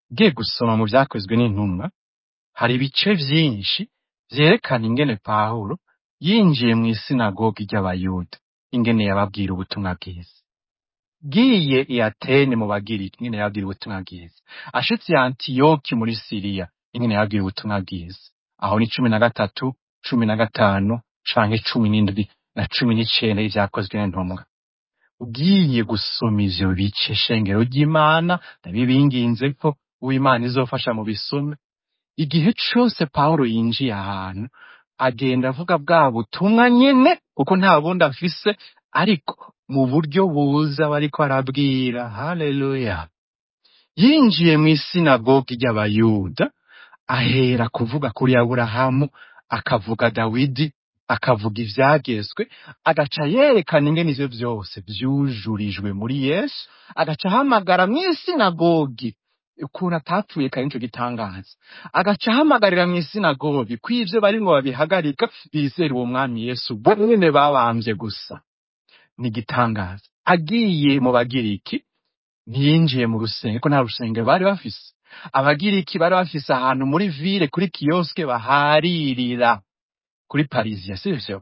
ugiye gusoma mu vyakozwe n'intumwa hari ibice vyinshi vyerekana ingene pawulo yinjiye mw'isinagogi ry'abayuda ingene yababwira ubutumwa bwiza giye i atene mu bagiriki ingene yababwira ubutumwa bwiza ashitse i antiyoki muri siriya ingene yababwira ubutumwa bwiza aho ni cumi na gatatu cumi na gatanu canke cumi n'indwi na cumi n'icenda y'ivyakozwe n'intumwa ugiye gusoma ivyo bice shengero ry'imana ndabibinginze ko uw'imana izofasha mu bisome igihe cose pawulo yinjiye ahantu agenda avuga bwa butumwa nyene kuko nta bundi afise ariko mu buryo buza bariko arabwira haleluya yinjiye mw'isinagogi ry'abayuda ahera kuvuga kuri aburahamu akavuga dawidi akavuga ivyagezwe agaca yerekana ingene ivyo vyose vyujurijwe muri yesu agaca ahamagara mw'isinagogi ukuntu atapfuye kare nico gitangaza agaca ahamagarira mw'isinagogi ko ivyo barimwo babihagarika bizera uwo mwami yesu bo nyene babamvye gusa ni igitangaza agiye mu bagiriki ntiyinjiye mu rusengero ko nta rusengero bari bafise abagiriki bari bafise ahantu muri ville kuri kiyoske baharirira kuri parisiya sivyo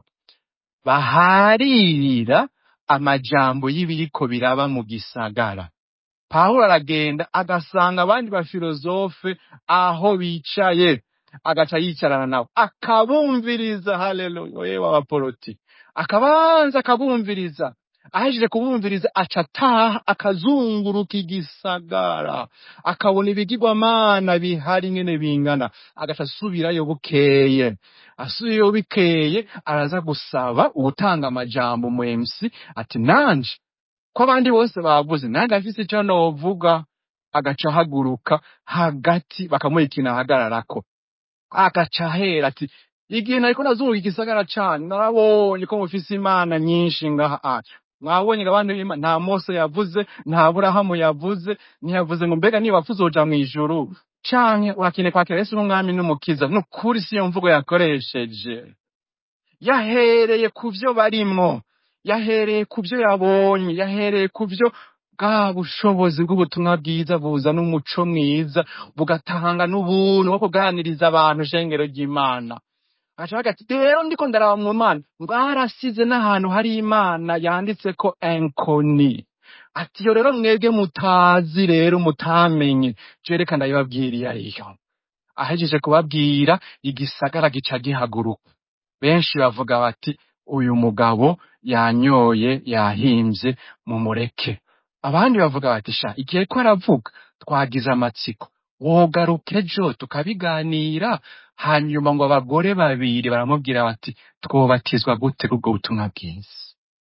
baharirira amajambo y'ibiriko biraba mu gisagara pawulo aragenda agasanga abandi bafilozofe aho bicaye agaca yicarana nabo akabumviriza haleluya yewe abaporoti akabanza akabumviriza ahejeje kubumviriza aca ataha akazunguruka igisagara akabona ibigirwamana bihari ingene bingana agaca asubirayo bukeye asubiyeyo bikeye araza gusaba uwutanga amajambo mu MC ati nanje ko abandi bose bavuze nange afise ico novuga agaca ahaguruka hagati bakamuha ikintu ahagararako agaca ahera ati igihe nariko nazunguka igisagara canyu narabonye ko mufise imana nyinshi ngaha mwabonye ngo abantu b'Imana nta mose yavuze nta burahamu yavuze ntiyavuze ngo mbega niba wapfa uzoja mw'ijuru canke urakeneye kwakira yesu n'umwami n'umukiza nukuri siyo mvugo yakoresheje yahereye ku vyo barimwo yahereye ku vyo yabonye yahereye ku vyo bwa bushobozi bw'ubutumwa bwiza buzana umuco mwiza bugatanga n'ubuntu bwo kuganiriza abantu shengero ry'imana agaca ati rero ndiko ndaraba mu mana mwarasize n'ahantu hari imana yanditseko enkoni ati iyo rero mwebwe mutazi rero mutamenye jereka ndabibabwira iyo ariyo ahejeje kubabwira igisagara gica gihaguruka benshi bavuga bati uyu mugabo yanyoye yahimbye mumureke abandi bavuga bati sha igihe ko aravuga twagize amatsiko wogaruka ejo tukabiganira hanyuma ngo abagore babiri baramubwira bati twobatizwa gute ubwo butumwa bwiza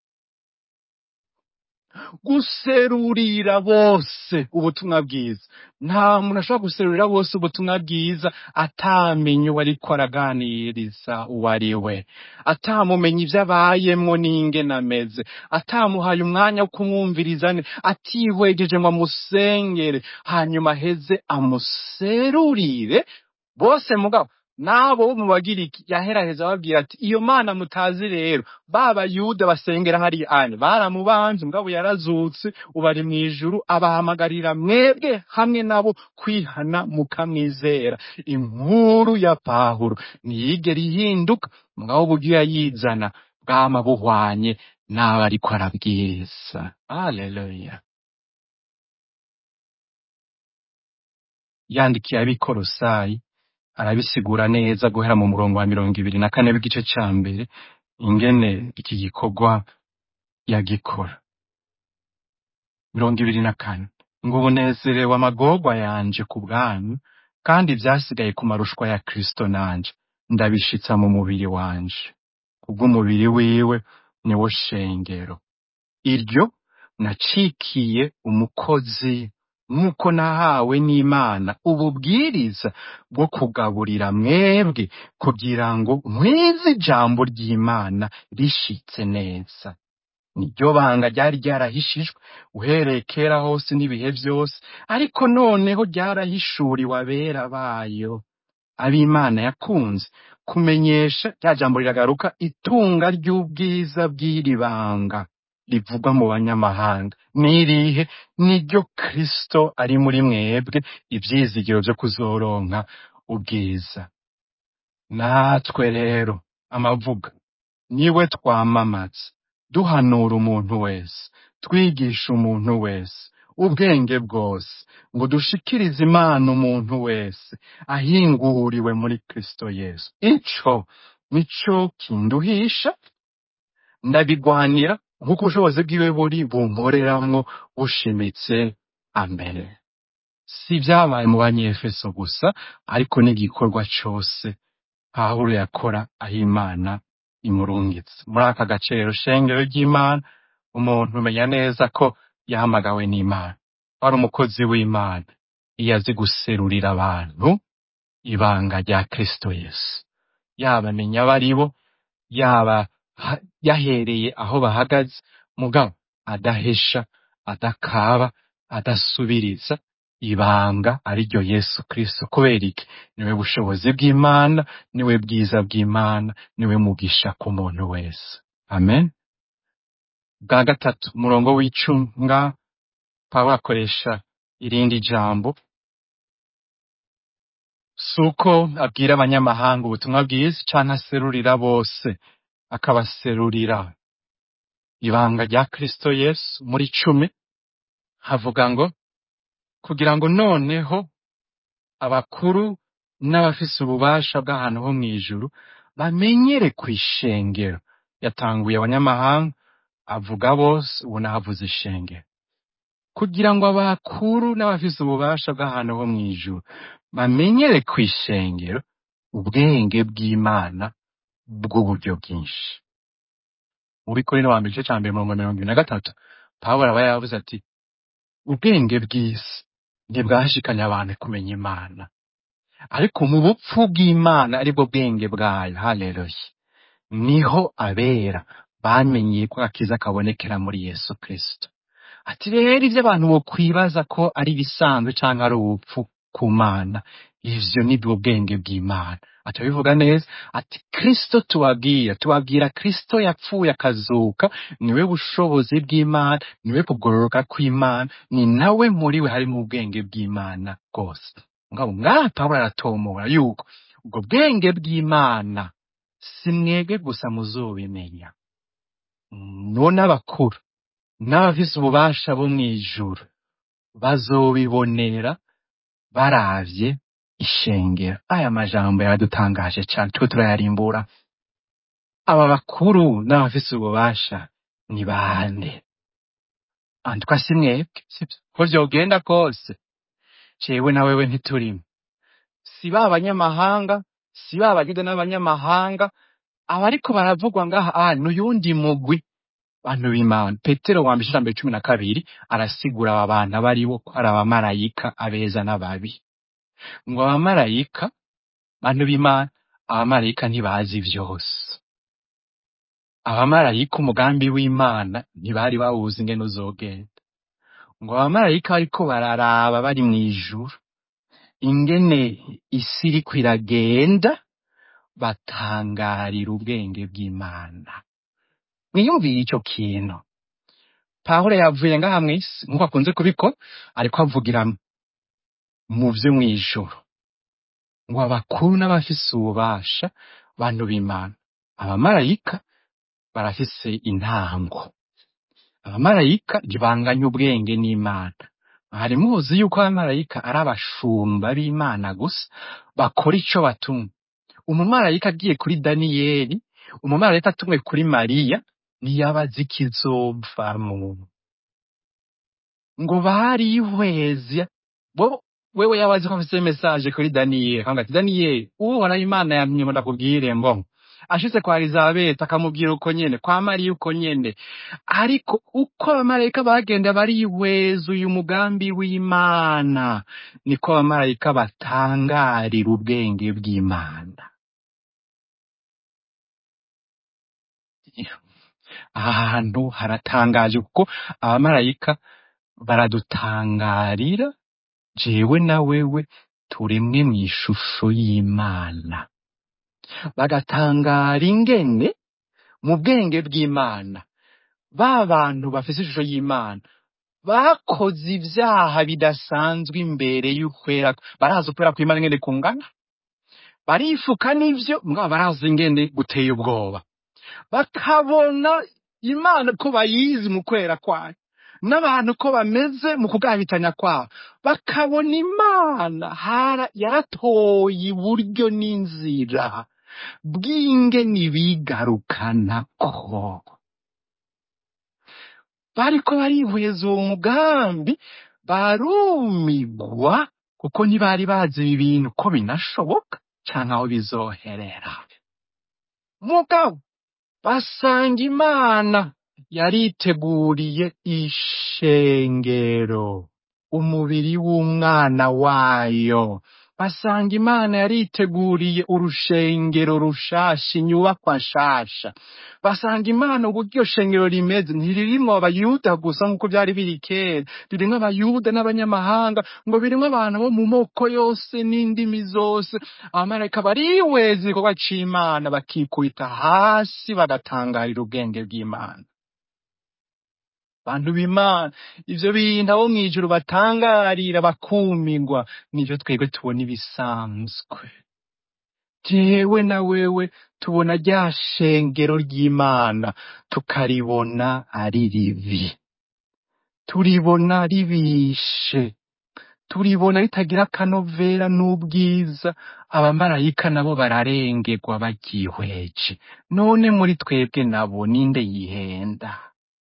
guserurira bose ubutumwa bwiza nta muntu ashobora guserurira bose ubutumwa bwiza atamenye uwo ariko araganiriza uwo ari we atamumenye ivyo abayemwo n'ingene ameze atamuhaye umwanya wo kumwumviriza ne atihwegeje ngo amusengere hanyuma aheze amuserurire bose mugabo n'abo bo mu bagiriki yaheraheza ababwira ati iyo mana mutazi rero ba bayuda basengera hariya ane baramubanje mugabo yarazutse ubu ari mw'ijuru abahamagarira mwebwe hamwe nabo kwihana mukamwizera inkuru ya pawulo ntiyigera ihinduka mugabo uburyo yayizana bwama buhwanye n'abo ariko arabwiriza haleluya yandikiye abikorosayi arabisigura neza guhera mu murongo wa mirongo ibiri na kane w'igice ca mbere ingene iki gikorwa yagikora mirongo ibiri na kane ngo ubunezerewe amagorwa yanje ku bwanyu kandi ivyasigaye ku marushwa ya kristo nanje ndabishitsa mu mubiri wanje kubw'umubiri wiwe niwo shengero iryo nacikiye umukozi nk'uko nahawe n'imana ububwiriza bwo kugaburira mwebwe kugira ngo nkwize ijambo ry'imana rishitse neza niryo banga ryari ryarahishijwe uhereye kera hose n'ibihe vyose ariko noneho ryarahishuriwe abera bayo ab'imana yakunze kumenyesha rya jambo riragaruka itunga ry'ubwiza bw'iri banga rivugwa mu banyamahanga n'irihe niryo kristo ari muri mwebwe ivyizigiro vyo kuzoronka ubwiza natwe rero amavuga niwe twamamaza duhanura umuntu wese twigisha umuntu wese ubwenge bwose ngo dushikirize imana umuntu wese ahinguriwe muri kristo yesu ico nico kinduhisha ndabigwanira nk'uko ubushobozi bwiwe buri bumporeramwo bushimitse amen si vyabaye mu banyefeso gusa ariko n'igikorwa cose pawulo yakora aho imana imurungitse muri aka gace rero shengero ry'imana umuntu umenya neza ko yahamagawe n'imana ari umukozi w'imana iyo azi guserurira abantu ibanga rya kristo yesu yaba amenya abo ari bo yaba ha- yahereye aho bahagaze mugabo adahesha adakaba adasubiriza ibanga ariryo yesu kristo kubera iki niwe bushobozi bw'imana niwe bwiza bw'imana niwe mugisha ku muntu wese amen bwa gatatu umurongo w'icumi nga pawulo akoresha irindi jambo si uko abwira abanyamahanga ubutumwa bwiza canke aserurira bose akabaserurira ibanga rya kristo yesu muri cumi havuga ngo kugira ngo noneho abakuru n'abafise ububasha bw'ahantu ho mw'ijuru bamenyere kw'ishengero yatanguye abanyamahanga avuga bose ubu nahavuze ishengero kugira ngo abakuru n'abafise ububasha bw'ahantu ho mw'ijuru bamenyere kw'ishengero ubwenge bw'imana bw'uburyo bwinshi mu bikorino wa mbere igice ca mbere mirongo mirongo ibiri na gatatu pawulo aba yavuze ati ubwenge bw'isi ntibwashikanye abantu kumenya imana ariko mu bupfu bw'imana aribwo bwenge bwayo haleluya niho abera bamenyeye ko akiza kabonekera muri yesu kristo ati rero ivyo abantu bokwibaza ko ari ibisanzwe canke ari ubupfu ku mana ivyo nibwo bwenge bw'imana atabivuga neza ati kristo tubabwira tubabwira kristo yapfuye akazuka niwe bushobozi bw'imana niwe kugororoka kw'imana ni nawe muri we harimo ubwenge bw'imana bwose ngabo ngaha pawulo aratomora yuko ubwo bwenge bw'imana si mwebwe gusa muzobimenya no n'abakuru n'abafise ububasha bo mw'ijuru bazobibonera baravye ishengero aya majambo yaradutangaje cane turiko turayarimbura aba bakuru n'abafise ububasha ni bande andikwa si mwebwe sivyo ko vyogenda kose jewe na wewe ntiturimo si ba banyamahanga si ba bagida n'abanyamahanga abariko baravugwa ngaha ah n'uyundi mugwi bantu b'imana petero wa mbere ijambo cumi na kabiri arasigura aba bantu abo ari bo ko ari abamarayika abeza n'ababi ngo abamarayika bantu b'imana abamarayika ntibazi vyose abamarayika umugambi w'imana ntibari bawuzi ingene uzogenda ngo abamarayika bariko bararaba bari mw'ijuru ingene isi iriko iragenda batangarira ubwenge bw'imana mwiyumviye ico kintu pawulo yavuye ngaha mw'isi nk'uko akunze kubikora ariko avugira mu vyo mw'ijuru ngo abakuru n'abafise ububasha bantu b'imana abamarayika barafise intango abamarayika ntibanganya ubwenge n'imana hari muzi yuko abamarayika ari abashumba b'imana gusa bakora ico batumwe umumarayika agiye kuri daniyeli umumarayika atumwe kuri mariya ntiyaba azi ikizovamwo ngo barihweza bo wewe yaba azi ko afise mesaje kuri daniyeli akavuga ati daniyeli uhoraho imana yamye ngo ndakubwire mbo ashitse kwa elizabeti akamubwira uko nyene kwa mariya uko nyene ariko uko abamarayika bagenda barihweza uyu mugambi w'imana niko abamarayika batangarira ubwenge bw'imana ahantu haratangaje kuko abamarayika baradutangarira jewe na wewe turemwe mw'ishusho y'imana bagatangara ingene mu bwenge bw'imana ba bantu bafise ishusho y'imana bakoze ivyaha bidasanzwe imbere y'ukwera barazi ukwera kw'imana ingene kungana barifuka n'ivyo mugabo barazi ingene guteye ubwoba bakabona imana ko bayizi mu kwera kwayo n'abantu ko bameze mu kugabitanya kwabo bakabona imana hara yaratoye iburyo n'inzira bw'ingene bigarukanako bariko barihweza uwo mugambi barumigwa kuko ntibari bazi ibi bintu ko binashoboka canke aho bizoherera mugabo basanga imana yariteguriye ishengero umubiri w'umwana wayo basanga imana yariteguriye urushengero rushasha inyubakwa nshasha basanga imana uburyo iryo shengero rimeze ntiririmwo abayuda gusa nk'uko byari biri kera ririmwo abayuda n'abanyamahanga ngo birimwo abantu bo mu moko yose n'indimi zose abamarayika bariweza igikorwa c'imana bakikubita hasi bagatangarira ubwenge bw'imana bantu b'imana ivyo bintu abo mw'ijuru batangarira bakumigwa nivyo twebwe tubona ibisanzwe jewe na wewe tubona rya shengero ry'imana tukaribona ari ribi turibona ribishe turibona ritagira akanovera n'ubwiza abamarayika nabo bararengerwa baryihweje none muri twebwe nabo ninde yihenda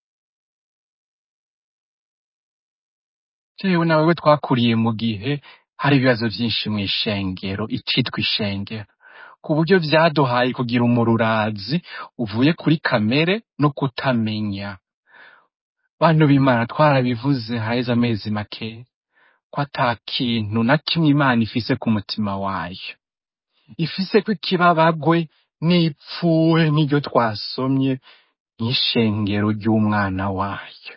jewe na wewe twakuriye mu gihe hari ibibazo vyinshi mw'ishengero icitwa ishengero ku buryo vyaduhaye kugira umururazi uvuye kuri kamere no kutamenya bantu b'imana twarabivuze haheze amezi make ko ata kintu na kimwe imana ifise ku mutima wayo ifise ko ikibabagwe n'ipfuwe n'iryo twasomye nk'ishengero ry'umwana wayo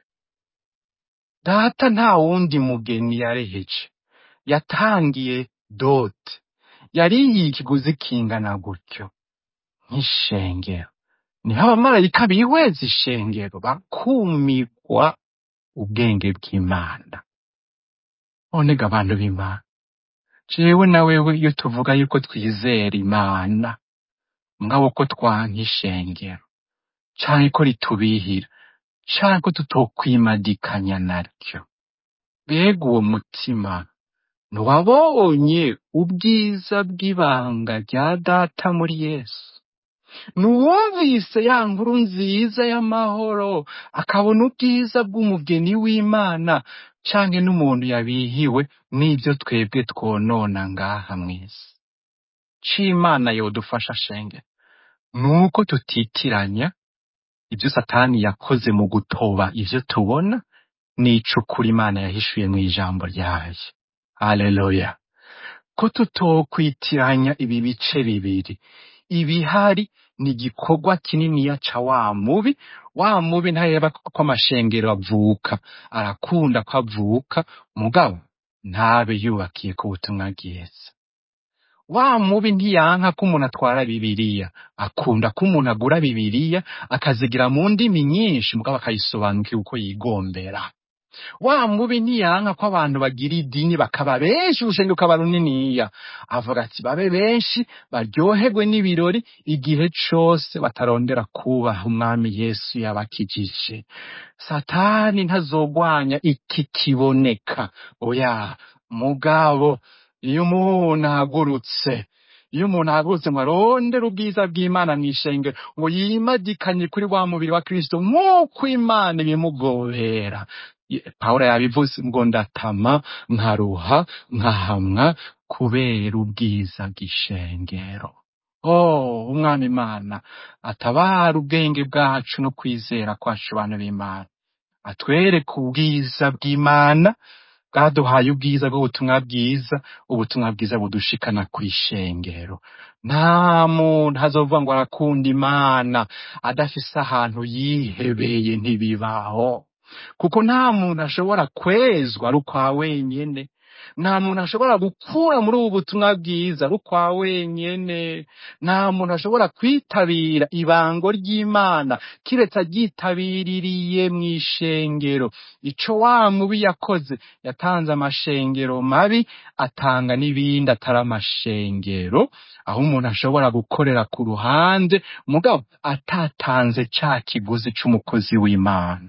data nta wundi mugeni yareheje yatangiye dote yarihiye ikiguzi kingana gutyo nk'ishengero niho abamarayika bihweza ishengero bakumigwa ubwenge bw'imana none ga abantu b'imana jewe na wewe iyo tuvuga yuko twizera imana mugabo ko twanka ishengero canke ko ritubihira canke ko tutokwimadikanya naryo mbega uwo mutima ntiwabonye ubwiza bw'ibanga rya data muri yesu nuwumvise ya nkuru nziza y'amahoro akabona ubwiza bw'umugeni w'imana canke n'umuntu yabihiwe n'ivyo twebwe twonona ngaha mw'isi c'imana yodufasha shenge nuko tutitiranya ibyo satani yakoze mu gutoba ivyo tubona n'icukura imana yahishuye mw'ijambo ryayo haleluya ko tutokwitiranya ibi bice bibiri ibihari ni igikorwa kininiya ca wa mubi wa mubi ntareba ko amashengero avuka arakunda ko avuka mugabo ntabe yubakiye ku butumwa bwiza wa mubi ntiyanka ko umuntu atwara bibiriya akunda ko umuntu agura bibiriya akazigira mu ndimi nyinshi mugabo akayisobanukira uko yigombera wa mubi ntiyanka ko abantu bagira idini bakaba benshi urushenge rukaba runiniya avuga ati babe benshi baryoherwe n'ibirori igihe cose batarondera kubaha umwami yesu yabakijije satani ntazogwanya iki kiboneka oya mugabo iyo umuntu ahagurutse iyo umuntu ahagurutse ngo arondere ubwiza bw'imana mw'ishengero ngo yimadikanye kuri wa mubiri wa kristo nk'uko imana ibimugobera Ye- pawulo yabivuze ngo ndatama nkaruha nkahamwa kubera ubwiza bw'ishengero oh umwami imana atabara ubwenge bwacu no kwizera kwacu bantu b'imana atwereke ubwiza bw'imana bwaduhaye ubwiza bw'ubutumwa bwiza ubutumwa bwiza budushikana kw'ishengero nta muntu azovuga ngo arakunda imana adafise ahantu yihebeye ntibibaho kuko nta muntu ashobora kwezwa ari ukwa wenyene nta muntu ashobora gukura muri ubu butumwa bwiza ari ukwa wenyene nta muntu ashobora kwitabira ibango ry'imana kiretse aryitabiririye mu ishengero ico wa mubi yakoze yatanze amashengero mabi atanga n'ibindi atari amashengero aho umuntu ashobora gukorera ku ruhande mugabo atatanze ca kiguzi c'umukozi w'imana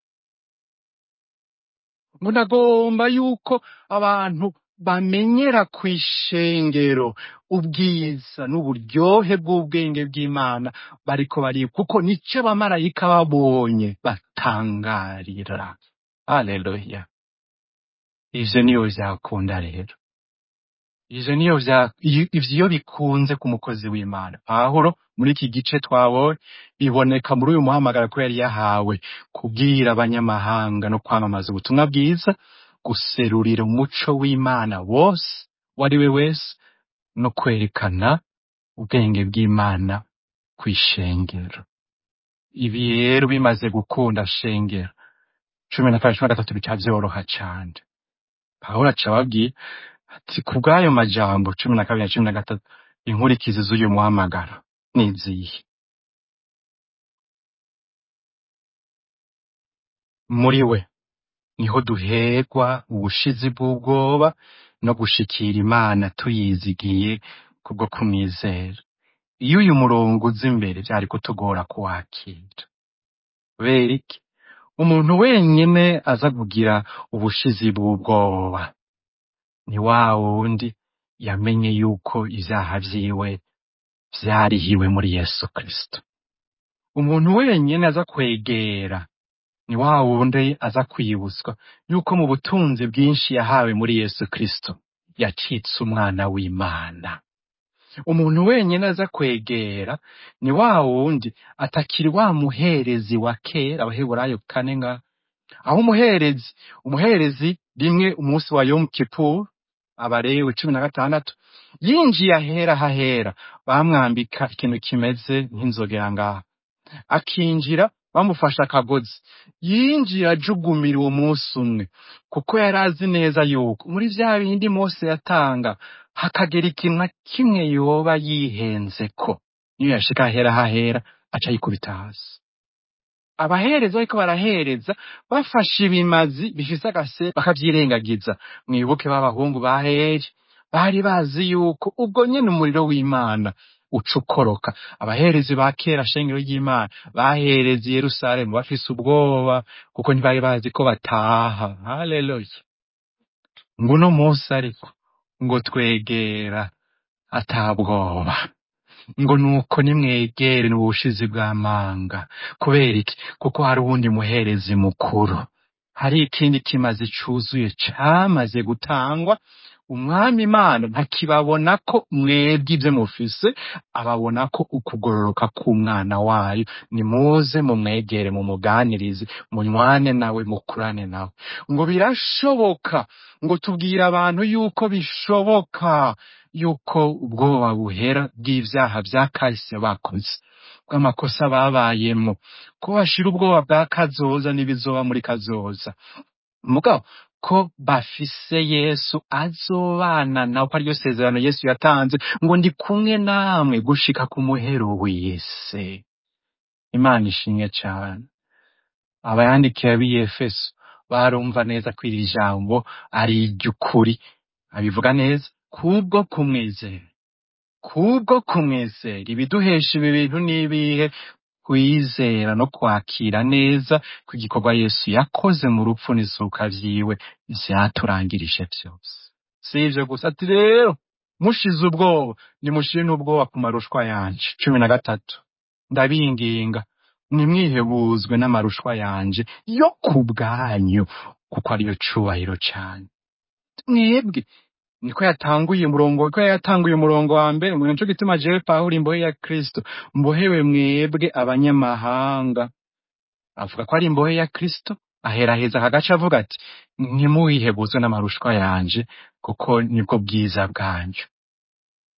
munagomba yuko abantu bamenyera ku ishengero ubwiza n'uburyohe bw'ubwenge bw'imana bariko bari kuko nico abamarayika babonye batangarira haleluya ivyo niyo vyakunda rero ivyo niyo vya iyo- ivyo iyo bikunze ku mukozi w'imana pawulo muri iki gice twabonye biboneka muri uyu muhamagaro ko yari yahawe kubwira abanyamahanga no kwamamaza ubutumwa bwiza guserurira umuco w'imana wose uwo ari we wese no kwerekana ubwenge bw'imana kw'ishengero ibi rero bimaze gukunda shengero cumi na kabiri cumi na gatatu bica vyoroha cane pawulo aca ababwira ati ku bw'ayo majambo cumi na kabiri na cumi na gatatu inkurikizi z'uyu muhamagaro ni izihe muri we niho duherwa ubushizi bw'ubwoba no gushikira imana tuyizigiye kubwo kumwizera iyo uyu murongo uza imbere vyari kutugora kuwakira kubera iki umuntu wenyene aza kugira ubushizi bw'ubwoba ni wa wundi yamenye yuko ivyaha vyiwe vyarihiwe muri yesu kristo umuntu wenyene aza kwegera ni wa wundi aza kwibutswa yuko mu butunzi bwinshi yahawe muri yesu kristo yacitse umwana w'imana umuntu wenyene aza kwegera ni wa wundi atakiri wa muherezi wa kera abaheburayo kane nga aho umuherezi umuherezi rimwe umunsi wa yom kippur abarewe cumi na gatandatu yinjiye ahera hahera bamwambika ikintu kimeze nk'inzogera ngaha akinjira bamufashe akagozi yinjiye ajugumira uwo munsi umwe kuko yari azi neza yuko muri vya bindi mose yatanga hakagera ikintu na kimwe yoba yihenzeko niyo yashika ahera hahera aca yikubita hasi abahereza bariko barahereza bafashe ibimazi bifise agase bakavyirengagiza mwibuke b'abahungu ba heri bari bazi yuko ubwo nyene umuriro w'imana uca ukoroka abaherezi ba kera shengero ry'imana bahereza i yerusalemu bafise ubwoba kuko ntibari bazi ko bataha haleluya ngo uno munsi ariko ngo twegera atabwoba ngo nuko nimwegere n'ubushizi bw'amanga kubera iki kuko hari uwundi muherezi mukuru hari ikindi kimazi cuzuye camaze gutangwa umwami imana ntakibabona ko mwebwe ivyo mufise ababona ko ukugororoka k'umwana wayo nimuze mumwegere mumuganirize munywane nawe mukurane nawe ngo birashoboka ngo tubwire abantu yuko bishoboka yuko ubwoba buhera bw'ivyaha vya kahise bakoze bw'amakosa babayemwo ko bashira ubwoba bwa kazoza n'ibizoba muri kazoza mugabo ko bafise yesu azobana nawe ko ariryo sezerano yesu yatanze ngo ndi kumwe namwe gushika ku muhero w'isi imana ishimwe cane abayandikiye b'iyefeso barumva neza ko iri jambo ari iry'ukuri abivuga neza kubwo kumwizera kubwo kumwizera ibiduhesha ibi bintu n'ibihe kwizera no kwakira neza ko igikorwa yesu yakoze mu rupfu n'izuka vyiwe vyaturangirije vyose si ivyo gusa ati rero mushize ubwoba nimushire n'ubwoba ku marushwa yanje cumi na gatatu ndabinginga nimwihebuzwe n'amarushwa yanje yo ku bwanyu kuko ariyo cubahiro cane mwebwe niko yatanguye umurongo ko yatanguye umurongo wa mbere ngo nico gituma jewe pawulo imbohe ya kristo mbohewe mwebwe abanyamahanga avuga ko ari imbohe ya kristo aheraheza akagace avuga ati ntimuwihebuzwe n'amarushwa yanje kuko nibwo bwiza bwanyu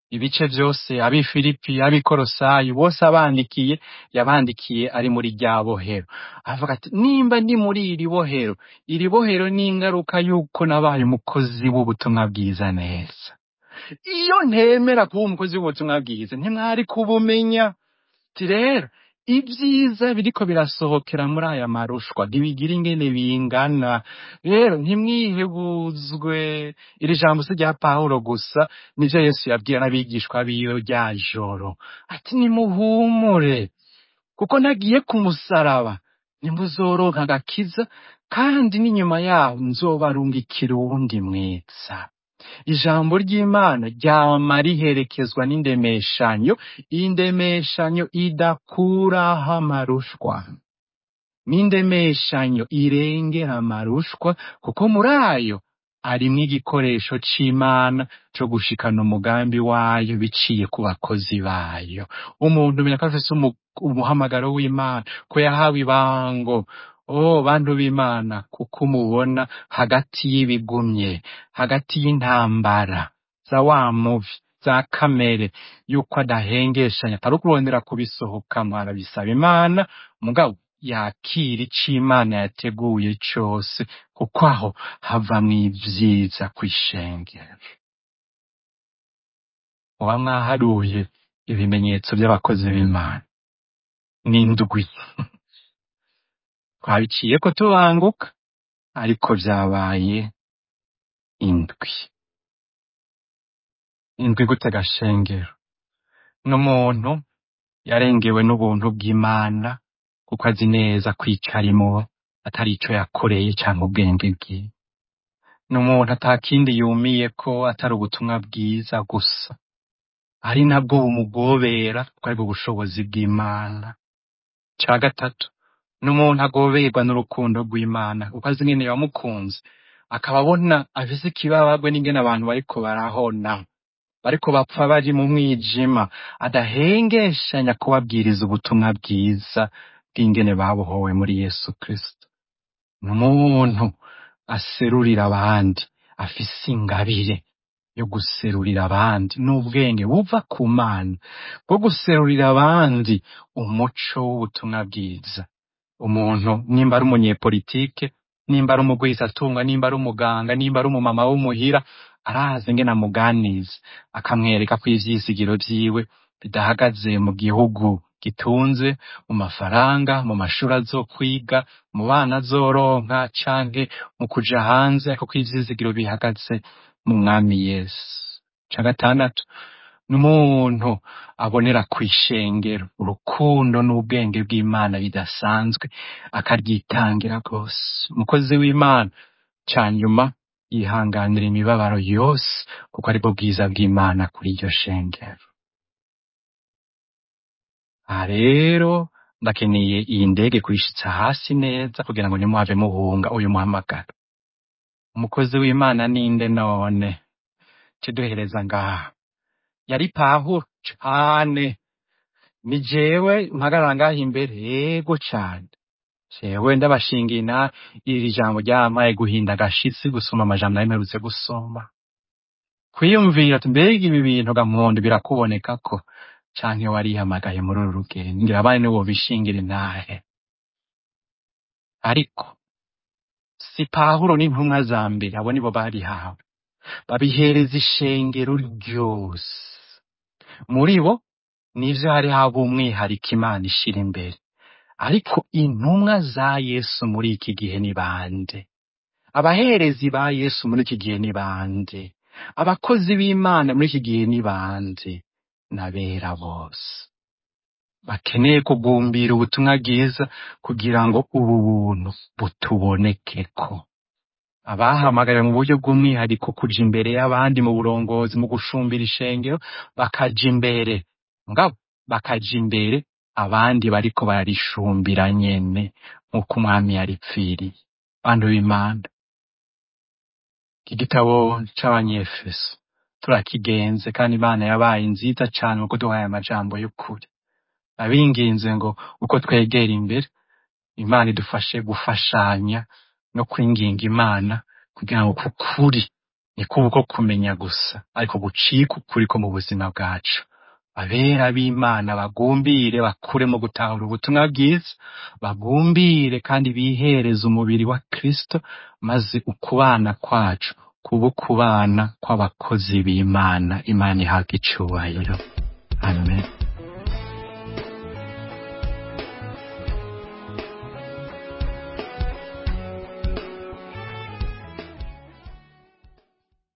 ibice byose ab'i filipi ab'i korosayi bose abandikiye yabandikiye ari muri rya bohero avuga ati nimba ndi muri iri bohero iri bohero ni ingaruka y'uko nabaye umukozi w'ubutumwa bwiza neza iyo ntemera kuba umukozi w'ubutumwa bwiza ntimwari kubumenya ati rero ibyiza biriko birasohokera muri aya marushwa ntibigira ingene bingana rero ntimwihebuzwe iri jambo si rya pawulo gusa nivyo yesu yabwira n'abigishwa biwe rya joro ati nimuhumure kuko nagiye ku musaraba nimuzoronka agakiza kandi n'inyuma yaho nzobarungikira uwundi mwiza ijambo ry'imana ryama riherekezwa n'indemeshanyo indemeshanyo idakuraho amarushwa n'indemeshanyo irengera amarushwa kuko muri ayo arimwo igikoresho c'imana co gushikana umugambi wayo biciye ku bakozi bayo umuntu umenya ko afise umu- umuhamagaro w'imana ko yahawe ibango Oh, bantu b'Imana, kuko umubona hagati y'ibigumye, hagati y'intambara, za wa muvi, za kamere, yuko adahengeshanya, atari ukurondera kubisohokamwo, arabisaba Imana, mugabo yakira ico Imana yateguye cose, kuko aho havamwo ivyiza kw'ishengero. Muba mwaharuye ibimenyetso vy'abakozi b'Imana. N'indwi. twabiciyeko tubanguka ariko vyabaye indwi indwi gute gashengero n'umuntu yarengewe n'ubuntu bw'imana kuko azi neza ko ico arimwo atari ico yakoreye canke ubwenge bwiwe n'umuntu atakindi yumiyeko atari ubutumwa bwiza gusa ari nabwo bumugobera kuko aribwo bushobozi bw'imana ca gatatu n'umuntu agoberwa n'urukundo rw'Imana kuko azi ingene yamukunze akaba abona afise ikibabagwe n'ingene abantu bariko barahona bariko bapfa bari mu mwijima adahengeshanya kubabwiriza ubutumwa bwiza bw'ingene babohowe muri Yesu Kristo n'umuntu aserurira abandi afise ingabire yo guserurira abandi n'ubwenge buva ku Mana bwo guserurira abandi umuco w'ubutumwa bwiza umuntu nimba ari umunyepolitike nimba ari umugwizatunga nimba ari umuganga nimba ari umumama w'umuhira arazi ingene amuganiza akamwereka ko ivyizigiro vyiwe bidahagaze mu gihugu gitunze mu mafaranga mu mashuri azokwiga mu bana azoronka canke mu kuja hanze ariko ko ivyizigiro bihagaze mu mwami yesu ca gatandatu n'umuntu abonera kw'ishengero urukundo n'ubwenge bw'imana bidasanzwe akaryitangira rwose umukozi w'imana ca nyuma yihanganira imibabaro yose kuko aribwo bwiza bw'imana kuri iryo shengero aha rero ndakeneye iyi ndege kuyishitsa hasi neza kugira ngo ntimuhave muhunga uyu muhamagaro umukozi w'imana ninde none kiduhereza ngaha yari pahuro cane ni jewe mpagarara ngaha imbere yego cane jewe ndabashingina iri jambo ryampaye guhinda agashitsi gusoma amajambo nari mperutse gusoma kwiyumvira ati mbega ibi bintu gamuhondo birakuboneka ko canke warihamagaye muri uru rugendo ngira abandi nibo bishingira intahe ariko si pahuro n'intumwa za mbere abo nibo barihawe babihereza ishengero ryose muri bo nivyo hari haba umwihariko imana ishira imbere ariko intumwa za yesu muri iki gihe ni bande abaherezi ba yesu muri iki gihe ni bande abakozi b'imana muri iki gihe ni bande n'abera bose bakeneye kugumbira ubutumwa bwiza kugira ngo ubu buntu butubonekeko abahamagariwe mu buryo bw'umwihariko kuja imbere y'abandi mu burongozi mu gushumbira ishengero bakaja imbere ngabo bakaja imbere abandi bariko bararishumbira nyene nk'uko umwami yaripfiriye bantu b'imana iki gitabo c'abanyefeso turakigenze kandi imana yabaye nziza cane kuko duhaye amajambo y'ukuri abinginze ngo uko twegera imbere imana idufashe gufashanya no kwinginga imana kugira ngo kukuri ni kuko kumenya gusa ariko gucika ukuri ko mu buzima bwacu abera b'imana bagumbire bakure mu gutahura ubutumwa bwiza bagumbire kandi bihereze umubiri wa kristo maze ukubana kwacu kuba ukubana kw'abakozi b'imana imana ihabwa icubahiro amen